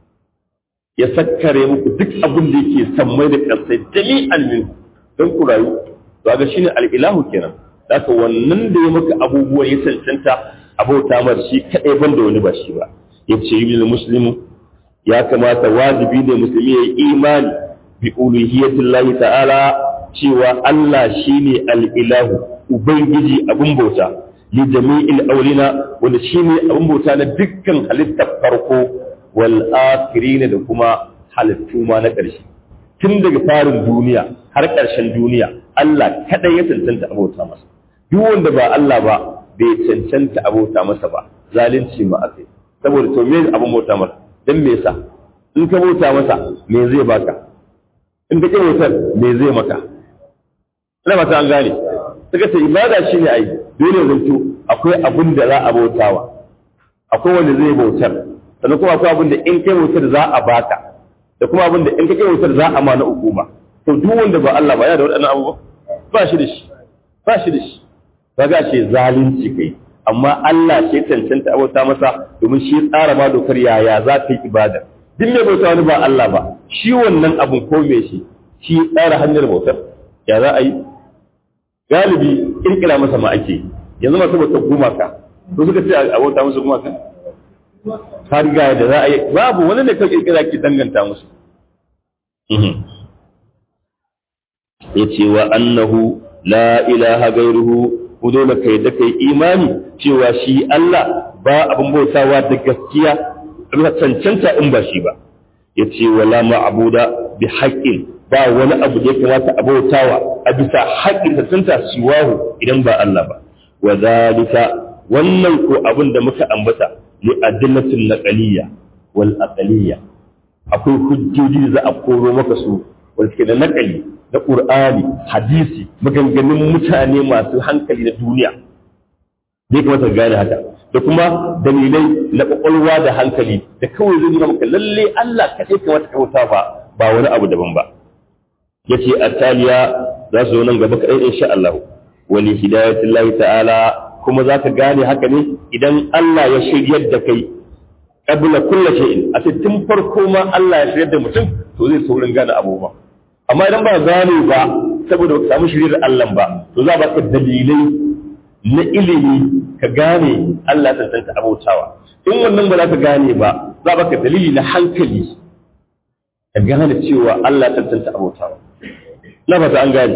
ya sakkare muku duk abin da yake sammai da ƙasai jami'an min don ku rayu to ga shine al-ilahu kenan haka wannan da ya maka abubuwan ya cancanta abota mar shi kadai ban da wani ba shi ba yace yi muslimu ya kamata wajibi ne musulmi ya yi imani bi uluhiyatillahi ta'ala cewa Allah shine al-ilahu ubangiji abin bauta li jami'il aulina wanda shine abin bauta na dukkan halittar farko wal akhirin da kuma halittu ma na ƙarshe tun daga farin duniya har ƙarshen duniya Allah kadai ya cancanta abota masa duk wanda ba Allah ba bai cancanta abota masa ba zalunci ma akai saboda to me abin bauta masa dan me yasa in ka bauta masa me zai baka in ka bautar me zai maka ina ba ta an gane suka ce ibada shine ai dole zanto akwai abin da za a bautawa akwai wanda zai bautar sannan kuma akwai abin da in kai bautar za a baka da kuma abin da in kai bautar za a ma na hukuma to duk wanda ba Allah ba ya da waɗannan abubuwa ba shi da shi ba shi da shi ba ga ce zalunci kai amma Allah ce cancanta abota masa domin shi tsara ma dokar yaya za ka yi ibada duk mai bauta wani ba Allah ba shi wannan abun ko me shi shi tsara hanyar bautar ya za a yi galibi kirkira masa ma ake yanzu masu bautar gumaka to suka ce a bauta musu gumaka har ga da za a yi babu wani ne ka kirkira ki danganta musu ya ce wa annahu la ilaha gairuhu ku dole kai da kai imani cewa shi Allah ba abin bautawa da gaskiya bisa cancanta in ba shi ba ya ce wala ma'abuda bi haƙƙin ba wani abu da ya kamata a bautawa a bisa haƙƙin cancanta siwahu idan ba Allah ba wa zalika wannan ko abin da muka ambata li adillatin naqaliyya wal aqliyya akwai hujjoji da za a koro maka su wanda suke da naqali da qur'ani hadisi maganganun mutane masu hankali na duniya zai kamata ka gane haka da kuma dalilai na kwakwalwa da hankali da kawai zai nuna maka lalle Allah kaɗai kamata ka bauta ba ba wani abu daban ba yace attaliya za su zo nan gaba kaɗai insha Allah wali hidayatillahi ta'ala kuma za ka gane haka ne idan Allah ya shiryar da kai qabla kulli shay'in a tun farko ma Allah ya shiryar da mutum to zai saurin gane abubuwa amma idan ba gane ba saboda baka samu shiryar Allah ba to za ba ka dalilai na ilimi ka gane Allah ya tantance abautawa in wannan ba za ka gane ba za ba ka dalili na hankali ka gane cewa Allah ya tantance abautawa na ba an gane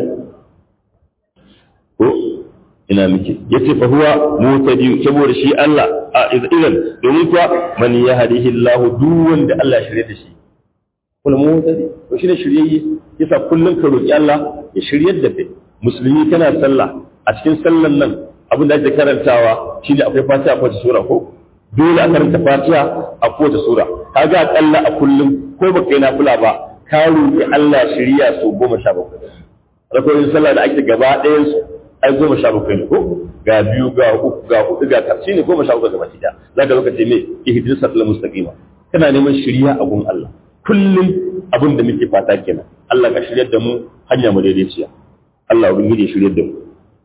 ko ina miki yace fa huwa mutadi saboda shi Allah a idan domin kuwa man yahdihi Allah duk wanda Allah ya shirye da shi kul mutadi to shine shiryayye yasa kullun ka roki Allah ya shiryar da kai musulmi kana sallah a cikin sallan nan abin da ake karantawa shine akwai fatiha a kowace sura ko dole a karanta fatiha a kowace sura kaga akalla a kullum ko baka yi nafila ba ka roki Allah shiriya su goma sha bakwai rakoyin sallah da ake gaba ɗayan su ai goma sha bakwai ne ko ga biyu ga uku ga hudu ga tafsi ne goma sha bakwai gaba ɗaya za ka lokaci me ihdina siratal mustaqima kana neman shiriya a gun Allah kullum abin da muke fata kenan Allah ka shiryar da mu hanya mu daidaiciya Allah ubangiji ya shiryar da mu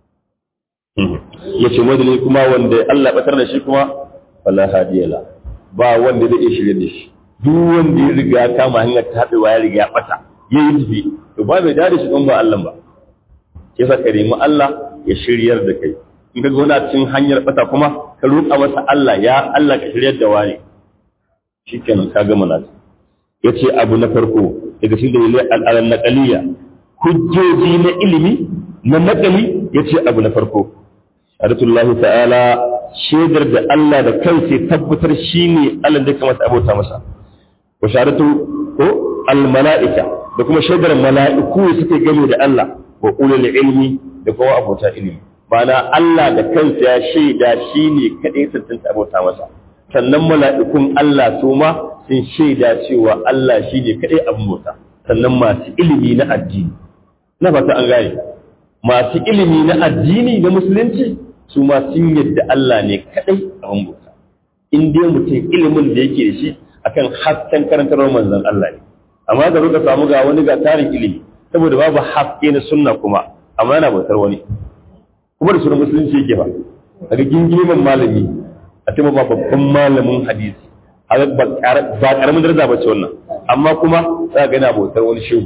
yace madalin kuma wanda Allah batar da shi kuma wala hadiyala ba wanda zai iya shiryar da shi duk wanda ya riga ya kama hanyar tabewa ya riga ya bata yayi tafi to ba mai dade shi don ba Allah ba ke sa ka nemi Allah ya shiryar da kai in ka gona cikin hanyar bata kuma ka roƙa masa Allah ya Allah ka shiryar da wani shikenan ka gama nasu yace abu na farko daga cikin dalilai al'alan naqaliya hujjoji na ilimi na naqali yace abu na farko Aratullahu ta'ala shaidar da Allah da kansa tabbatar shine Allah da kamata abota masa wa shahadatu ko al mala'ika da kuma shaidar mala'iku suke gane da Allah wa ulul ilmi da kuma abota ilimi ma'ana Allah da kansa ya shaida shi ne kaɗai tantance abota masa sannan mala'ikun Allah su ma sun shaida cewa Allah shi ne kaɗai abin bauta sannan masu ilimi na addini na fata an gane masu ilimi na addini na musulunci su ma sun yadda Allah ne kaɗai abin bauta in dai mutum ilimin da yake da shi akan hasken karantarwar manzon Allah ne amma da ka samu ga wani ga tarin ilimi saboda babu haske na sunna kuma amma yana bautar wani kuma da sunan musulunci yake ba daga gingimin malami a ce ba babban malamin hadisi ba karamin daraja ba ce wannan amma kuma za ga yana bautar wani shehu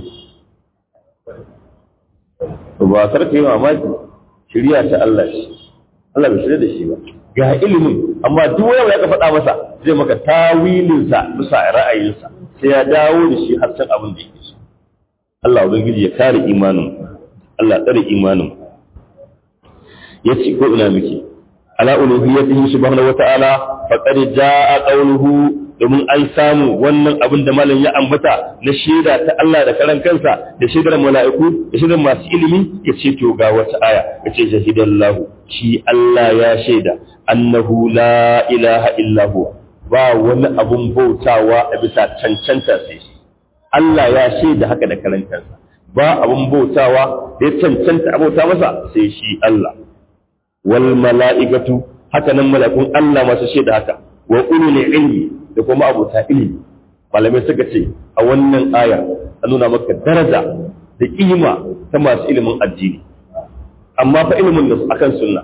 ba sarka yi mamaki shirya ta Allah shi Allah bai shirya da shi ba ga ilimin amma duk wani ya ka faɗa masa zai maka tawilinsa bisa ra'ayinsa sai ya dawo da shi har can abin da yake so Allah ubangiji ya kare imanin Allah tsare imanin ya ce ko ina miki ala uluhiyyatihi subhanahu wata'ala faqad jaa qawluhu domin an samu wannan abin da malam ya ambata na shaida ta Allah da karan kansa da shaidar mala'iku da shaidar masu ilimi ya ce to ga wata aya ya ce shahidallahu shi Allah ya shaida annahu la ilaha illa huwa ba wani abun bautawa a bisa cancanta sai shi Allah ya shaida haka da karan kansa ba abun bautawa da ya cancanta a bauta masa sai shi Allah wal mala'ikatu haka nan malakun Allah masu shaida haka wa ulul ilmi da kuma abota ilimi malamai suka ce a wannan ayar an nuna maka daraja da kima ta masu ilimin addini amma fa ilimin da akan sunna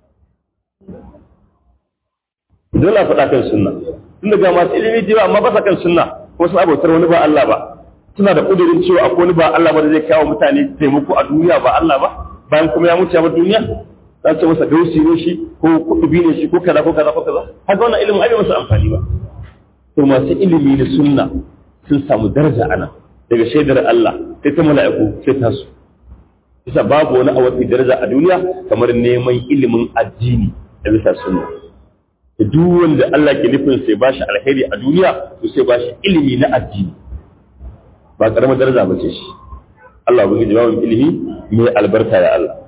dole a faɗa kan sunna tun daga masu ilimi jiwa amma ba sa kan sunna ko sun abotar wani ba Allah ba suna da ƙudurin cewa akwai wani ba Allah ba da zai kawo mutane taimako a duniya ba Allah ba bayan kuma ya mutu ya bar duniya za ce masa gausi ne shi ko kudubi ne shi ko kaza ko kaza ko kaza haka wannan ilimin ai masa amfani ba to masu ilimi na sunna sun samu daraja ana daga shaidar Allah sai ta mala'iku sai ta su bisa babu wani a wata daraja a duniya kamar neman ilimin addini da bisa sunna da duk wanda Allah ke nufin sai ba shi alheri a duniya to sai ba shi ilimi na addini ba karamar daraja ba ce shi Allah ba ji babu ilimi mai albarka ya Allah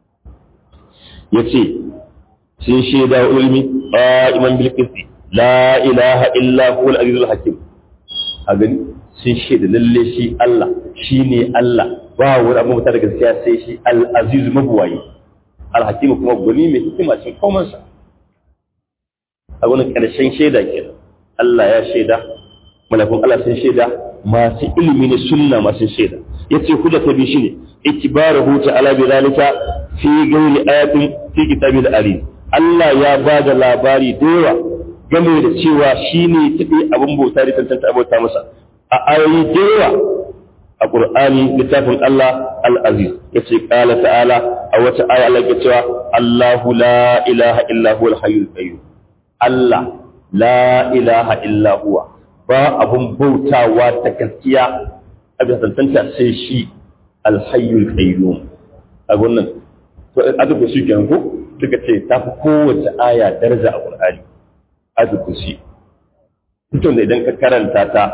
yace sun shaida ilmi qa'iman bil qisti la ilaha illa huwa al-aziz al-hakim a gani sun shaida lalle shi Allah shine Allah ba wani abu mutar gaskiya sai shi al-aziz mabuwayi al-hakim kuma gwani mai hikima cikin komai sa a wani karshen shaida kenan Allah ya shaida malakun Allah sun shaida masu ilimi ne sunna masu shaida yace hujja ta bi shine ikbaruhu ta'ala bi zalika fi ghairi ayatin fi kitabil alim Allah ya ba da labari da yawa game da cewa shi ne taɓe abin bauta da tantanta abota masa a ayoyi da yawa a ƙur'ani littafin Allah al-aziz ya ce ƙala ta'ala a wata aya Allah ya cewa Allahu la ilaha illa huwa al-hayyul qayyum Allah la ilaha illa huwa ba abun bautawa da gaskiya a bisa tantanta sai shi al-hayyul qayyum a wannan to a duk shi kenan ko suka ce ta fi kowace aya daraja a ƙur'ani azukusi mutum da idan ka karanta ta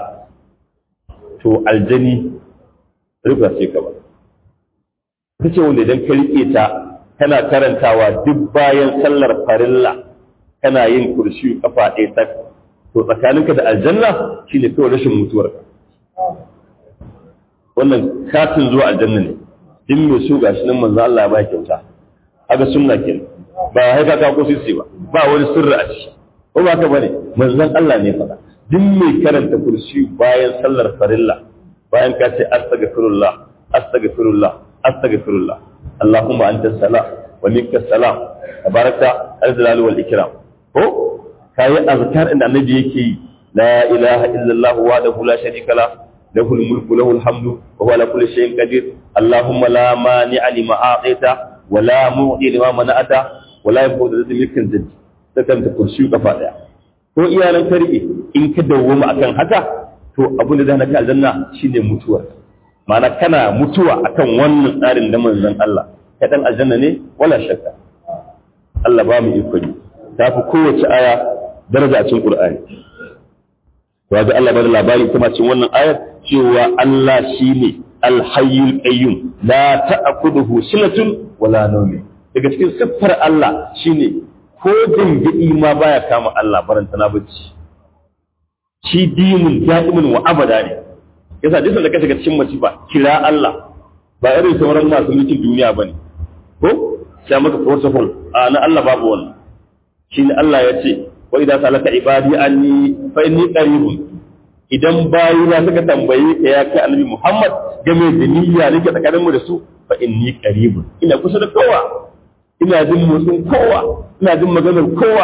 to aljani rufa sai ka ba ta ce wanda idan ka riƙe ta kana karantawa duk bayan sallar farilla kana yin kurshi kafa ɗaya ta to tsakaninka da aljanna shine kawai rashin mutuwar wannan katin zuwa aljanna ne din mai so gashi nan manzo Allah ya ba kyauta haka sunna kenan ba haika ka ko sisi ba ba wani sirri a ciki ko ba ka bane manzon Allah ne faɗa duk mai karanta kursi bayan sallar farilla bayan ka ce astaghfirullah astaghfirullah astaghfirullah Allahumma anta salam wa minka salam tabaraka al-jalal wal ikram ko kai azkar inda annabi yake la ilaha illallah wahdahu la sharika la له الملك له الحمد وهو على كل شيء قدير اللهم لا مانع لما أعطيت ولا معطي لما منعت ولا يفوز ذي ملك ذي sakan ta kurshi kafa daya ko iyalan ka rike in ka dawwama akan haka to abin da zai ka aljanna shine mutuwa ma'ana kana mutuwa akan wannan tsarin da manzon Allah ka dan aljanna ne wala shakka Allah ba mu iko ne ta fi kowace aya daraja a cikin Qur'ani to ga Allah bada labari kuma cikin wannan ayar cewa Allah shine al-hayyul qayyum la ta'khudhuhu sinatun wala nawm daga cikin siffar Allah shine ko dangadi ma baya kama Allah baranta na bacci shi dinin da'imin wa abada ne yasa duk da ka shiga cikin masifa kira Allah ba irin sauran masu mulkin duniya bane ko sai maka protocol a na Allah babu wannan shi ne Allah ya ce wa idza salaka ibadi anni fa inni qaribun idan bayina suka tambaye ka ya kai annabi Muhammad game da niyya nake tsakanin mu da su fa inni qaribun ina kusa da kowa ina jin motsin kowa ina jin maganar kowa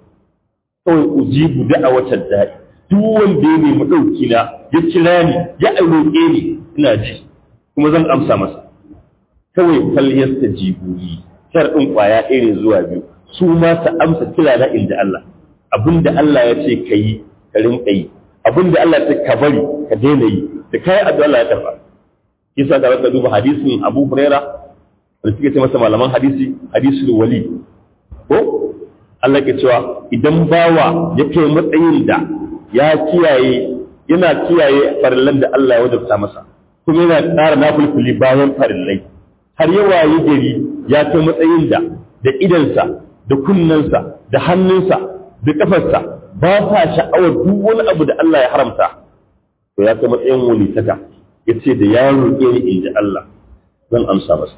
kawai ujibu da'awatar da'i duk wanda ya nemi ɗauki na ya kira ni ya roƙe ni ina ji kuma zan amsa masa kawai falyasta jibuli sharɗin ƙwaya ɗaya ne zuwa biyu su ma su amsa kira na inda Allah abinda Allah ya ce ka yi ka rinƙa yi abinda Allah ya ce ka bari ka daina yi da kayan addu'a Allah ya karɓa kisa ka raka duba hadisin Abu Huraira da suke ce masa malaman hadisi hadisul wali ko Allah ke cewa idan bawa ya kai matsayin da ya kiyaye yana kiyaye farillan da Allah ya wajabta masa kuma yana ƙara nafulfuli bayan farillai har ya waye gari ya kai matsayin da da idansa da kunnensa da hannunsa da kafarsa ba sa sha'awar duk wani abu da Allah ya haramta to ya kai matsayin wulitaka ya ce da ya roƙe ni in ji Allah zan amsa masa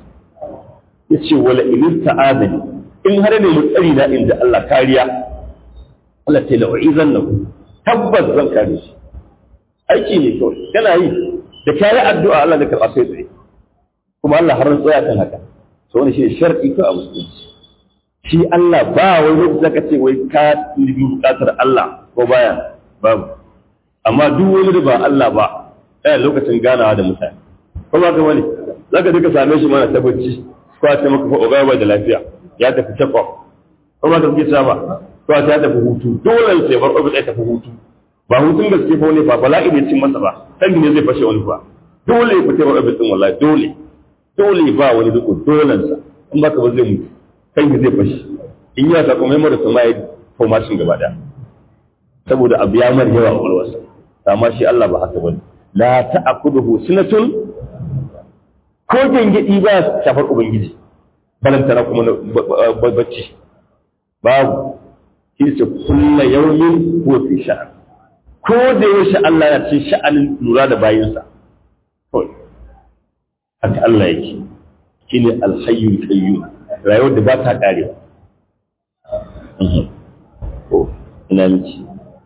ya ce wala ilin ta'adani in har ne mutsari na in ji Allah kariya Allah ta la'u'izan na tabbas zan kare shi aiki ne kawai kana yi da kayi addu'a Allah da karɓa sai tsaye kuma Allah har tsaya kan haka so wani shi shar'i ko a musulunci shi Allah ba wai lokaci zaka ce wai ka nufi bukatar Allah ko baya babu amma duk wani da ba Allah ba yana lokacin ganawa da mutane ko ba ka wani zaka duka same shi mana tabbaci ko a ce maka fa ogaba da lafiya ya tafi takwa ko ba ka fice ba ko a ta tafi hutu dole sai bar obi ya tafi hutu ba hutun gaske fa wani ba bala'i ne cin masa ba kan ne zai fashe wani ba dole ya fita bar obi din wallahi dole dole ba wani duk dolensa in ba ka ba zai mutu kan zai fashe in ya ta kuma mara sama ya formation gaba da saboda abu ya mar yawa a walwarsa amma shi Allah ba haka bane la ta'khudhuhu sinatun ko gengedi ba shafar ubangiji balantana kuma bacci babu shi ce kullu yawmin huwa fi sha'an ko da yaushe Allah ya ce sha'anin lura da bayinsa haka Allah yake shine alhayyul qayyum rayuwar da ba ta karewa ko ina miki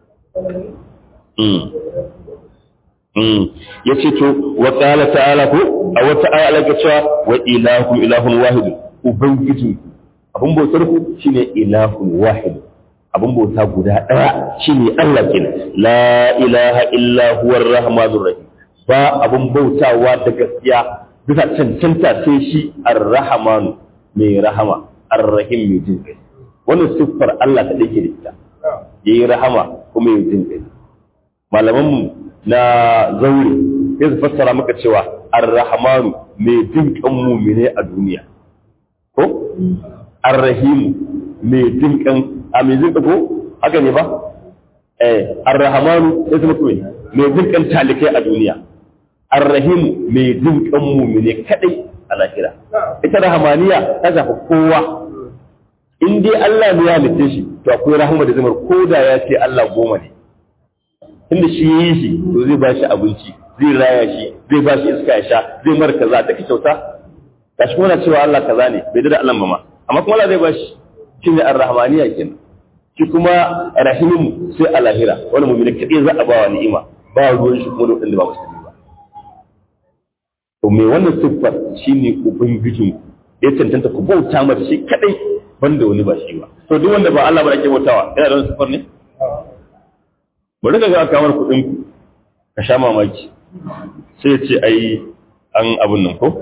ya ce to wa qala ta'ala ko a wata aya Allah cewa wa ilahu ilahun wahid ubangiji abun bautar ku shine ilahun wahid abun bauta guda daya shine Allah kenan la ilaha illa huwar rahmanur rahim ba abun bautawa da gaskiya bisa cancanta sai shi ar-rahmanu mai rahama ar-rahim mai jin kai wannan siffar Allah ta dake da ita yayi rahama kuma yayi jin kai malaman mu na zaure sai su fassara maka cewa ar-rahmanu mai jin kan mu'mine a duniya ko ar-rahim mai jin kan a mai jin ko haka ne ba eh ar-rahmanu sai su mutu mai jin kan talikai a duniya ar-rahim mai jin kan mu'mine kadai a lahira ita rahamaniya ta shafi kowa in dai Allah ne ya halitta shi to akwai rahama da zamar ko da ya ce Allah goma ne inda shi yi shi to zai ba shi abinci zai raya shi zai ba shi iska ya sha zai mara kaza ta kyauta gashi kuma na cewa Allah kaza ne bai da Allah ba ma amma kuma Allah zai ba shi shi ne ar-rahmaniya kenan shi kuma rahimu sai a lahira wani mu'mini kadai za a ba wa ni'ima ba ruwan shi kuma da wanda ba musulmi ba to me wannan siffar shine ubangijin ya cancanta ku bauta mata shi kadai banda wani ba shi ba to duk wanda ba Allah ba ake bautawa yana da wani siffar ne bari ka ga kamar kuɗin ku ka sha mamaki sai ya ce ai an abun nan ko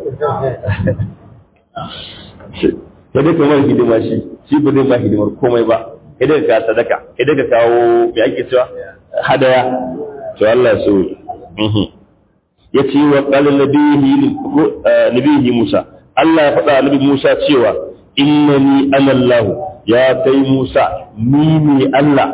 sai dai kamar hidima shi shi ba zai ba hidimar komai ba idan ka sadaka idan ka kawo me ake cewa hadaya to Allah ya so ya ce wa qalin nabihi Musa Allah ya faɗa nabi Musa cewa innani ana Allah ya kai Musa ni ne Allah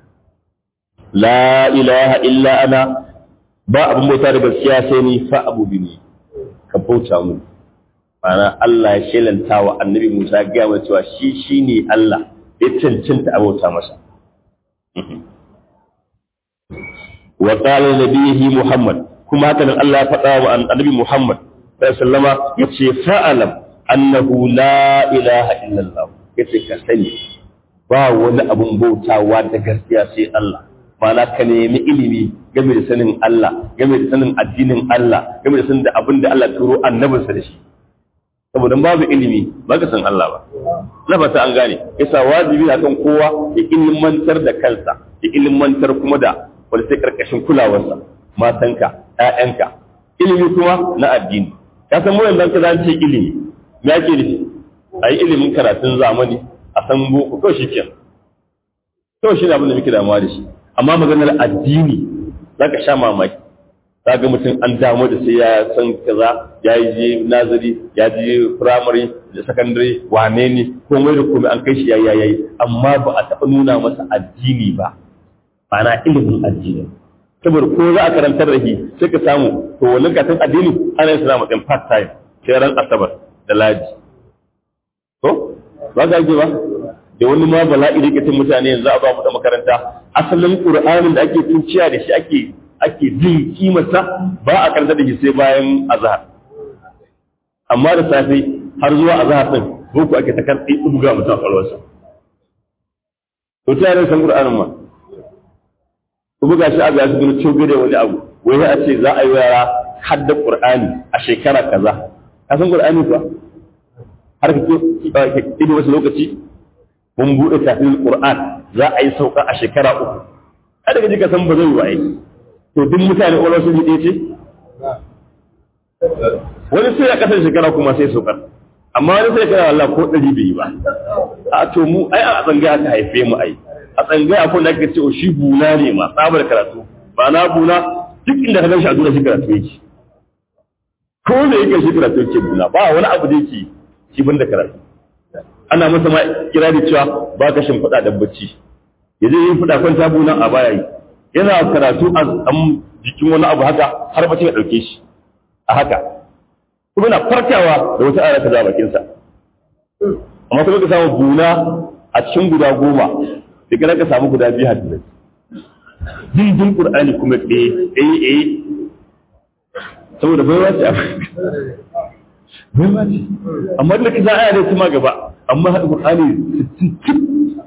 la ilaha illa ana ba abin bauta da gaskiya sai ni fa abu bini ka bauta mu ma'ana Allah ya shelanta wa annabi Musa ya gaya cewa shi shine Allah ya cancanta a bauta masa wa qala nabiyhi muhammad kuma haka nan Allah ya faɗa wa annabi muhammad sallama yace fa'alam annahu la ilaha illallah yace ka sani ba wani abun bautawa da gaskiya sai Allah mana ka nemi ilimi game da sanin Allah game da sanin addinin Allah game da sanin da abin da Allah turo annabinsa da shi saboda babu ilimi ba ka san Allah ba na fata an gane yasa wajibi na kan kowa ya ilimantar da kansa ya ilimantar kuma da wanda sai karkashin kulawarsa matanka ƴaƴanka ilimi kuma na addini ka san mu yanzu ka ce ilimi me ake nufi a yi ilimin karatun zamani a san boko to shi kenan to shi ne abin da muke damuwa da shi amma maganar addini za ka sha mamaki za ga mutum an damu da sai ya san kaza ya yi je nazari ya je firamare da sakandare wane ne komai da komai an kai shi yayi yayi amma ba a taɓa nuna masa addini ba ma'ana ilimin addini saboda ko za a karantar da shi sai ka samu to wannan katon addini ana yin sana matsayin part time sai ran asabar da ladi to ba ga ba da wani ma bala'i da kitin mutane yanzu a ba mu da makaranta asalin qur'anin da ake tunciya da shi ake ake jin kimarsa ba a karanta da shi sai bayan azhar amma da safe har zuwa azhar din boko ake ta karɓi buga mutum a kwalwarsa to ta yaran san qur'anin ma ku buga shi a ga su gudu cobe da wani abu wai a ce za a yi yara hadda qur'ani a shekara kaza ka san qur'ani kuwa har ka ido wasu lokaci mun buɗe tafiyar Qur'an za a yi sauka a shekara uku a daga jika san ba zai waye to duk mutane ƙwarar sun yi ce wani sai a ƙasar shekara kuma sai saukar amma wani sai kana Allah ko ɗari bai yi ba a to mu ai a tsangaya aka haife mu ai a tsangaya ko da ake ce o shi buna ne ma tsabar karatu ba na buna duk inda ka gan shi a duniya shi karatu yake ko da yake shi karatu yake buna ba wani abu da yake shi ban da karatu ana masa ma kira da cewa ba ka shimfiɗa da bacci ya je yin fiɗa kwanta buna a baya yi yana karatu a jikin wani abu haka har bacci ya ɗauke shi a haka kuma na farkawa da wata ara ta bakinsa amma kuma ka samu buna a cikin guda goma da kana ka samu guda biyu hadisi dindin qur'ani kuma ɗaya ɗaya ɗaya saboda baiwa ce baiwa ce amma da ka za a yare kuma gaba amma haɗa qur'ani 60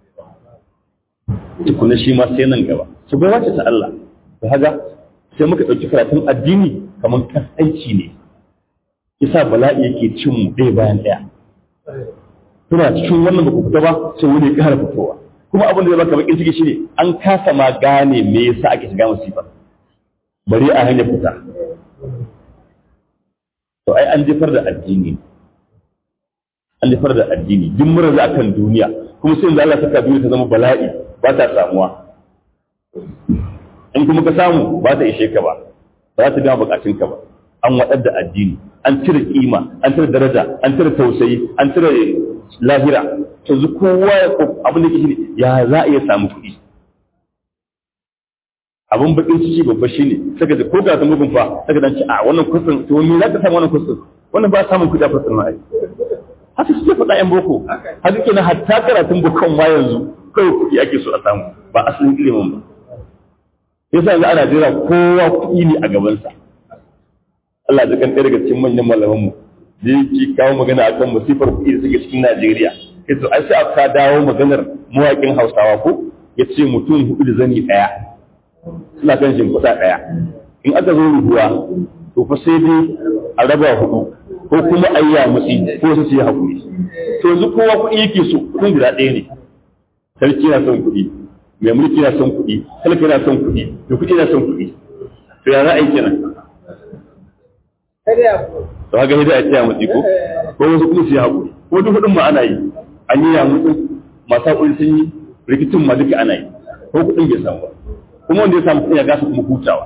tukuna shi ma sai nan gaba su baiwa ce ta Allah da haka sai muka ɗauki karatun addini kamar kasance ne yasa bala'i yake cin mu ɗaya bayan ɗaya kuna cikin wannan ba ku fita ba sai wani ya ƙara fitowa kuma abin da zai baka bakin ciki shine an kasa ma gane me yasa ake shiga musifa bari a hanyar fita to ai an jefar da addini an jefar da addini duk mura za kan duniya kuma sai da Allah saka duniya ta zama bala'i ba ta samuwa in kuma ka samu ba ta ishe ka ba ba za ta gama bukatunka ba an waɗar da addini an cire kima an cire daraja an cire tausayi an cire lahira yanzu kowa ya abin da ke shi ya za a iya samu kuɗi abin bakin ciki babba shi ne saka da ko ga ta mugun fa saka dan ci a wannan kusin to me za ka samu wannan kusin wannan ba samun kuɗi a kusin ma ai haka suke faɗa yan boko haka kenan hatta karatun bukan ma yanzu kawai kuɗi ake so a samu ba asalin ilimin ba yasa yanzu ana jira kowa kuɗi ne a gabansa Allah ya kan ɗaya daga cikin manyan malamanmu da yake kawo magana akan musifar kuɗi da suke cikin Najeriya sai to ai sai aka dawo maganar mawaƙin Hausawa ko ya ce mutum hudu da zani ɗaya suna kan shimfiɗa ɗaya in aka zo rubuwa to fa sai dai a raba hudu ko kuma a yi yamutsi ko su yi haƙuri to yanzu kowa kuɗi yake so kuɗin guda ɗaya ne sarki na son kuɗi mai mulki na son kuɗi talaka na son kuɗi mai kuɗi na son kuɗi to ya za a yi kenan to haka hidda a tsaya mutsi ko ko wasu kuma su yi haƙuri ko duk hudun ma ana yi an yi yamutsin masu haƙuri sun yi rikicin ma duka ana yi ko kuɗin bai samu ba kuma wanda ya samu kuɗin ya gasa kuma hutawa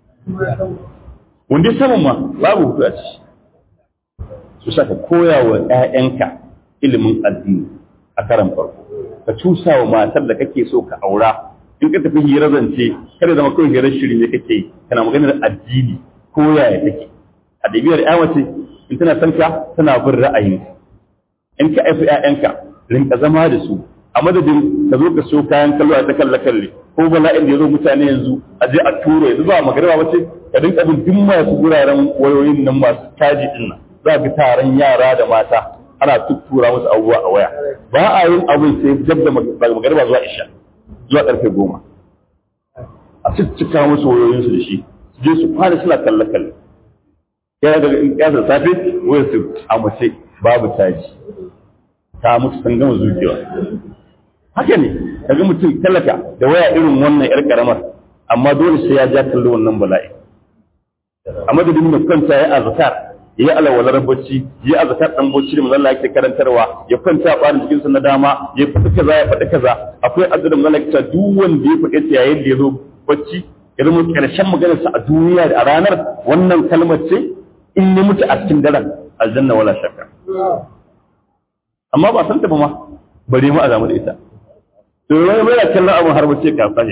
wanda ya samu ma babu hutu a ciki su saka koya wa ‘ya'yanka ilimin addini a karan farko ka cusa wa matar da kake so ka aura in ka tafi hira zance kada zama kawai hirar shiri ne kake kana maganar addini ko yaya take a ɗabi'ar ya mace in tana son ka tana bin ra'ayin in ka aifi ‘ya'yanka rinka zama da su a madadin ka zo ka so kayan kallo a ta kalle kalle ko bala'in da ya zo mutane yanzu a je a tura yanzu ba magana ba ce ka dinka bin duk masu guraren wayoyin nan masu caji din nan za ga taron yara da mata ana tuttura musu abubuwa a waya ba a yin abin sai jab da magariba zuwa isha zuwa karfe goma a ciccika musu wayoyinsu da shi su je su fara suna kalle kalle yana daga in kyasa safe wayar su a mace babu caji ta mutu sun gama zuciya haka ne kaga mutum talaka da waya irin wannan yar karamar amma dole sai ya ja kallo wannan bala'i a madadin da kwanta ya azkar ya alawalar bacci ya azkar dan bacci da manzon yake karantarwa ya kwanta a barin jikinsa na dama ya faɗi kaza ya faɗi kaza akwai addu'a da manzon yake duk wanda ya faɗi ta yayin da ya zo bacci ya zama karshen maganarsa a duniya da a ranar wannan kalmar ce in ya mutu a cikin daren aljanna wala shakka amma ba san ta ba ma bare mu a zamu da ita to wani mai kallon abin har bace ka sani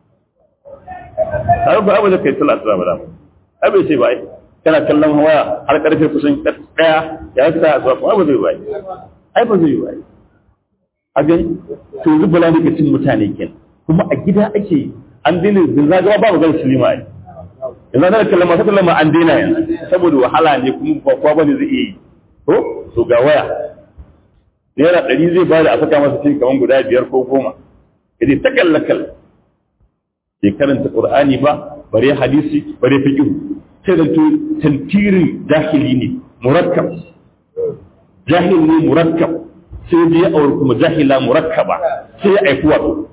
har ba abu da kai sallah ta ba ai bai ce ba ai kana kallon waya har karfe kusan daya ya sa zuwa kuma ba zai ba ai ba zai ba a gani to yanzu bala ne ka cin mutane ken kuma a gida ake an daina zinza gaba ba magana silima ai yanzu ana kallon masu kallon ma an daina yanzu saboda wahala ne kuma ba kowa bane zai iya yi to to ga waya naira ɗari zai bada a saka masa cikin kamar guda biyar ko goma ya ta kalla kalla bai karanta qur'ani ba bare hadisi bare fiqh sai da to tantirin jahili ne murakkab jahil ne murakkab sai da ya aure kuma jahila murakkaba sai ya aifi wato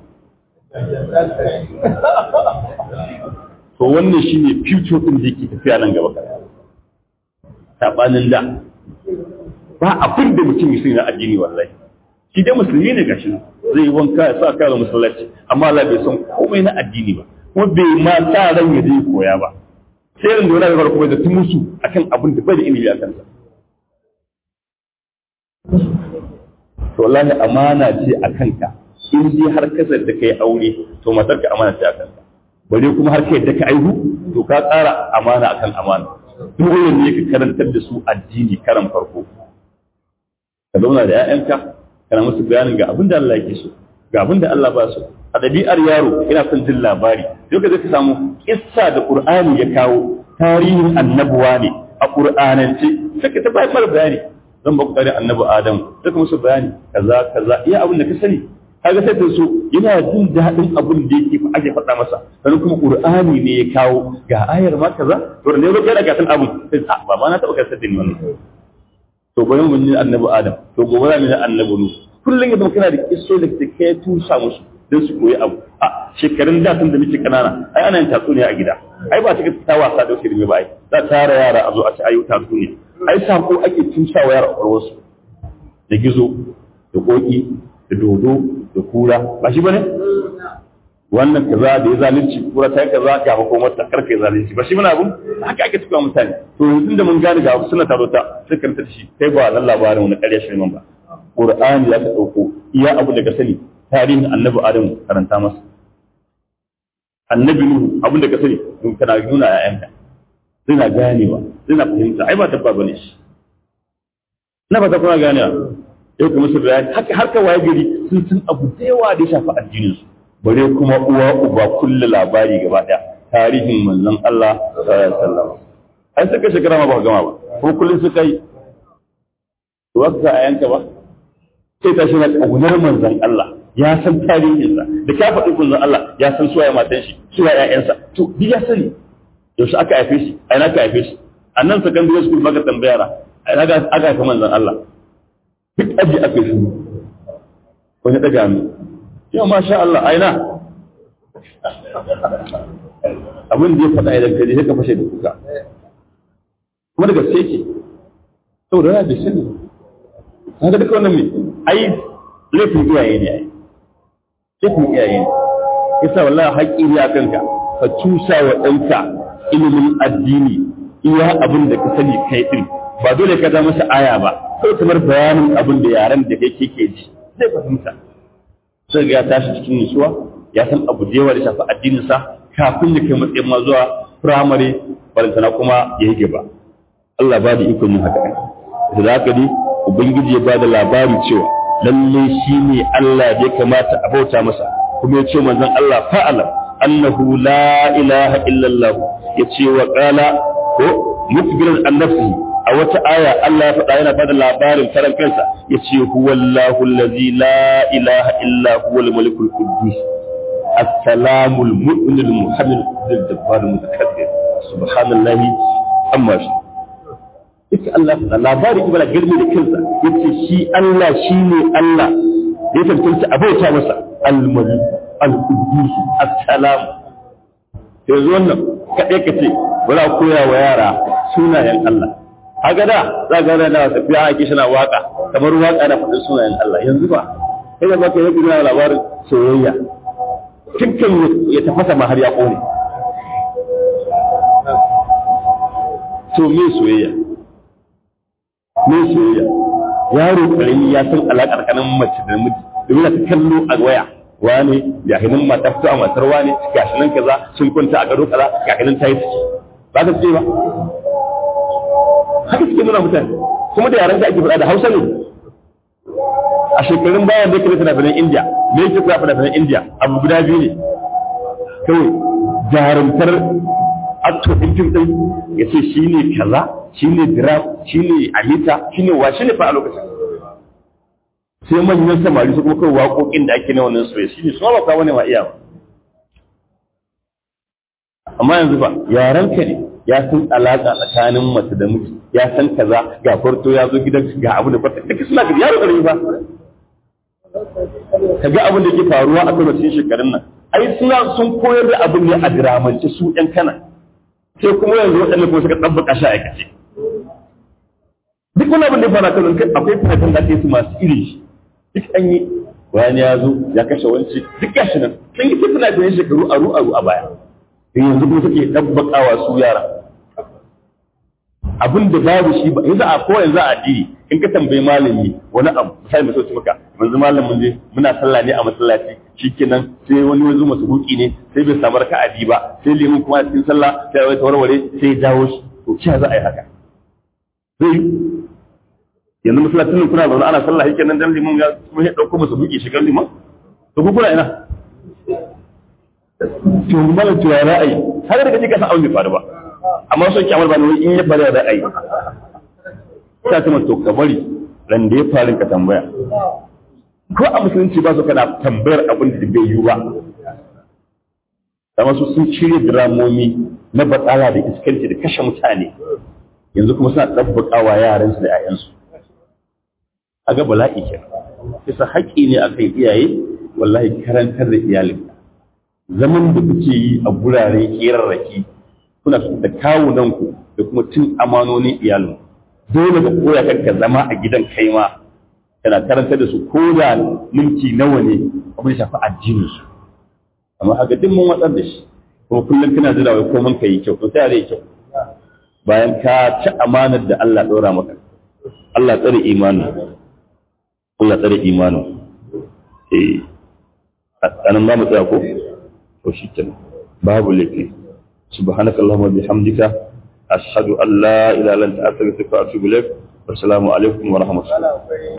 to wannan shine future din da yake tafiya nan gaba sabanin da ba abin da mutum ya sani na addini wallahi shi dai musulmi ne gashi zai wanka ya sa kare masallaci amma Allah bai san komai na addini ba kuma bai ma sa ran ya je koya ba sai ran da wani farko bai da musu akan abin da bai da ilimi a kansa to wallahi amana ce a kanka in dai har kasar da kai aure to matar ka amana ce a kanka bare kuma har kai da ka aihu to ka tsara amana akan amana dole ne ka karantar da su addini karan farko ka zauna da 'ya'yanka kana musu bayanin ga abin da Allah yake so ga abin da Allah ba so a ɗabi'ar yaro ina son jin labari sai ka ka samu kissa da Qur'ani ya kawo tarihin annabuwa ne a Qur'anance sai ka ta bayar bayani zan ba ku tare annabi Adam sai ka musu bayani kaza kaza iya abin da ka sani kaga sai ta so yana jin daɗin abin da yake ake faɗa masa sannan kuma Qur'ani ne ya kawo ga ayar ma kaza to da ne zo kai daga san abin sai ba ma na taɓa kasar da ni wannan to bari mun yi annabi Adam to gobe za mu yi annabi Nuh kullum yadda kana da kisso da ke kai tusa musu don su koyi abu a shekarun da tun da muke kanana ai ana yin tatsuniya a gida ai ba ta ta wasa da wasu ba ai za tara yara a zo a ci ayu tatsuniya ai sako ake tusa wa yara a wasu da gizo da koki da dodo da kura ba shi bane wannan kaza da ya zalunci kura ta kaza ga makomar ta karfe zalunci ba shi muna abun haka ake tuka mutane to yanzu da mun gane ga suna taro ta sai karanta shi kai ba nan labarin wani ƙarya shi ba Qur'ani ya ka ɗauko iya abu da ka sani tarihin annabi Adam karanta masa. Annabi Nuhu abin da ka sani in kana nuna a ‘ya'yanka. Suna ganewa, suna fahimta, ai ba tabba ba ne shi. Na ba ta kuna ganewa. Yau kuma su bayani, haka har ka waye gari sun san abu da yawa da ya shafi addininsu. Bare kuma uwa uba kulle labari gaba ɗaya. Tarihin manzon Allah sallallahu alaihi wasallam. Ai suka shekara ma ba gama ba. Ko kullum suka yi. To waka a yanka ba. sai ta shi na ƙaunar manzan Allah ya san tarihinsa da ka faɗi manzan Allah ya san suwaye matan shi suwaye ƴaƴansa to duk ya sani yaushe aka haife shi a ina aka haife shi a nan secondary school maka tambaya na a ina aka haife manzan Allah duk aji aka yi shuru wani ɗaga mu yau masha Allah a ina abin da ya faɗa idan ka je sai ka fashe da kuka kuma da gaske ke saboda ya bai sani kaga duka wannan me ai laifin iyaye ne ai laifin iyaye ne yasa wallahi haƙƙi ne a kanka ka cusa wa ɗanka ilimin addini iya abin da ka sani kai din ba dole ka da masa aya ba sai kamar bayanin abin da yaran da kai ke ji zai fahimta sai ga ya tashi cikin nutsuwa ya san abu da yawa da shafi addinin sa kafin ya kai matsayin ma zuwa firamare balantana kuma ya yi gaba Allah ba da ikon yin haka da haka dai ubangiji ya ba da labari cewa lalle shi ne Allah ya kamata a bauta masa kuma ya ce manzon Allah fa'ala annahu la ilaha illallah ya ce wa qala ko mukbiran an nafsihi a wata aya Allah ya faɗa yana bada labarin karan kansa ya ce huwallahu allazi la ilaha illa huwal malikul quddus السلام المؤمن المحمد الجبار المتكبر سبحان الله amma shi ita Allah da labari ibara girmi da kansa yace shi Allah shine Allah ya tantance abauta masa al-malik al-quddus as-salam yanzu wannan kadai kace bari koya wa yara sunayen Allah haka da za ga da tafiya ake shi na waka kamar waka na faɗin sunayen Allah yanzu ba kai da baka yi labarin soyayya cikin ya tafasa ma har ya kone to me soyayya me soyayya yaro karami ya san alaƙar kanan mace da miji domin ta kallo a waya wane ya hinin mata fito a matar wane gashi nan kaza sun kwanta a gado kaza gashi nan ta yi ciki ba ta ce ba haka suke nuna mutane kuma da yaran da ake faɗa da hausa ne a shekarun bayan da kira fina-finan indiya me yake kira fina-finan indiya abu guda biyu ne kawai jarumtar actor din fim din ya ce shi ne kaza shi ne dram shi ne amita shi ne wa shi ne fa a lokacin sai manyan samari su kuma kawai waƙoƙin da ake na wannan soyayya shi ne su ba kawo ne ma iya amma yanzu ba yaran ka ne ya san alaƙa tsakanin mace da miji ya san kaza ga farto ya zo gidan ga abu da farto duka suna ga yaro ƙarfi ba ka ga abin da ke faruwa a kan cikin shekarun nan ai suna sun koyar da abin ne a diramance su ɗan kana sai kuma yanzu waɗanda kuma suka ɗabbaka shi a aikace duk wani abin da ya fara kan kai akwai fatan da ake su masu iri duk an yi wani ya zo ya kashe wanci duk gashi nan sun yi fitna da shekaru aru aru a baya da yanzu kuma suke ɗabbakawa su yara abin da babu shi ba yanzu a ko yanzu a addini in ka tambayi malami wani abu sai mai sauci maka yanzu malamin je muna sallah ne a masallaci shikenan sai wani wanzu masu buki ne sai bai samu raka'a bi ba sai limin kuma a cikin sallah sai ya warware sai ya dawo shi to shi za a yi haka zai yanzu masallacin nan kuna zaune ana sallah shikenan dan limin ya kuma ya dauko masu buki shigar liman to ku kuna ina to malam to ya ra'ayi har da kace ka san abin bai faru ba amma son kyamar ba ne in ya faru da ra'ayi ta ce to ka bari ran da ya faru ka tambaya ko a musulunci ba su kana tambayar abin da bai yiwu ba amma su sun shirya diramomi na batsala da iskanci da kashe mutane yanzu kuma suna ɗabbakawa yaransu da 'ya'yansu a ga bala'i ke kisa haƙƙi ne a kan iyaye wallahi karantar da iyalin zaman da kuke yi a guraren ƙerarraki kuna da kawunanku da kuma cin amanonin iyalin dole ka koya kanka zama a gidan kai ma kana karantar da su ko da minti nawa ne abin shafi addinin su amma haka duk mun watsar da shi kuma kullum kana jira wai komai ka yi kyau to sai yi kyau bayan ka ci amanar da Allah ɗora maka Allah tsare imanin Allah tsare imanin eh anan ba mu tsaya ko to shikenan babu laifi subhanakallahumma bihamdika ashhadu an la ilaha illa anta astaghfiruka wa atubu ilaik assalamu alaikum wa rahmatullahi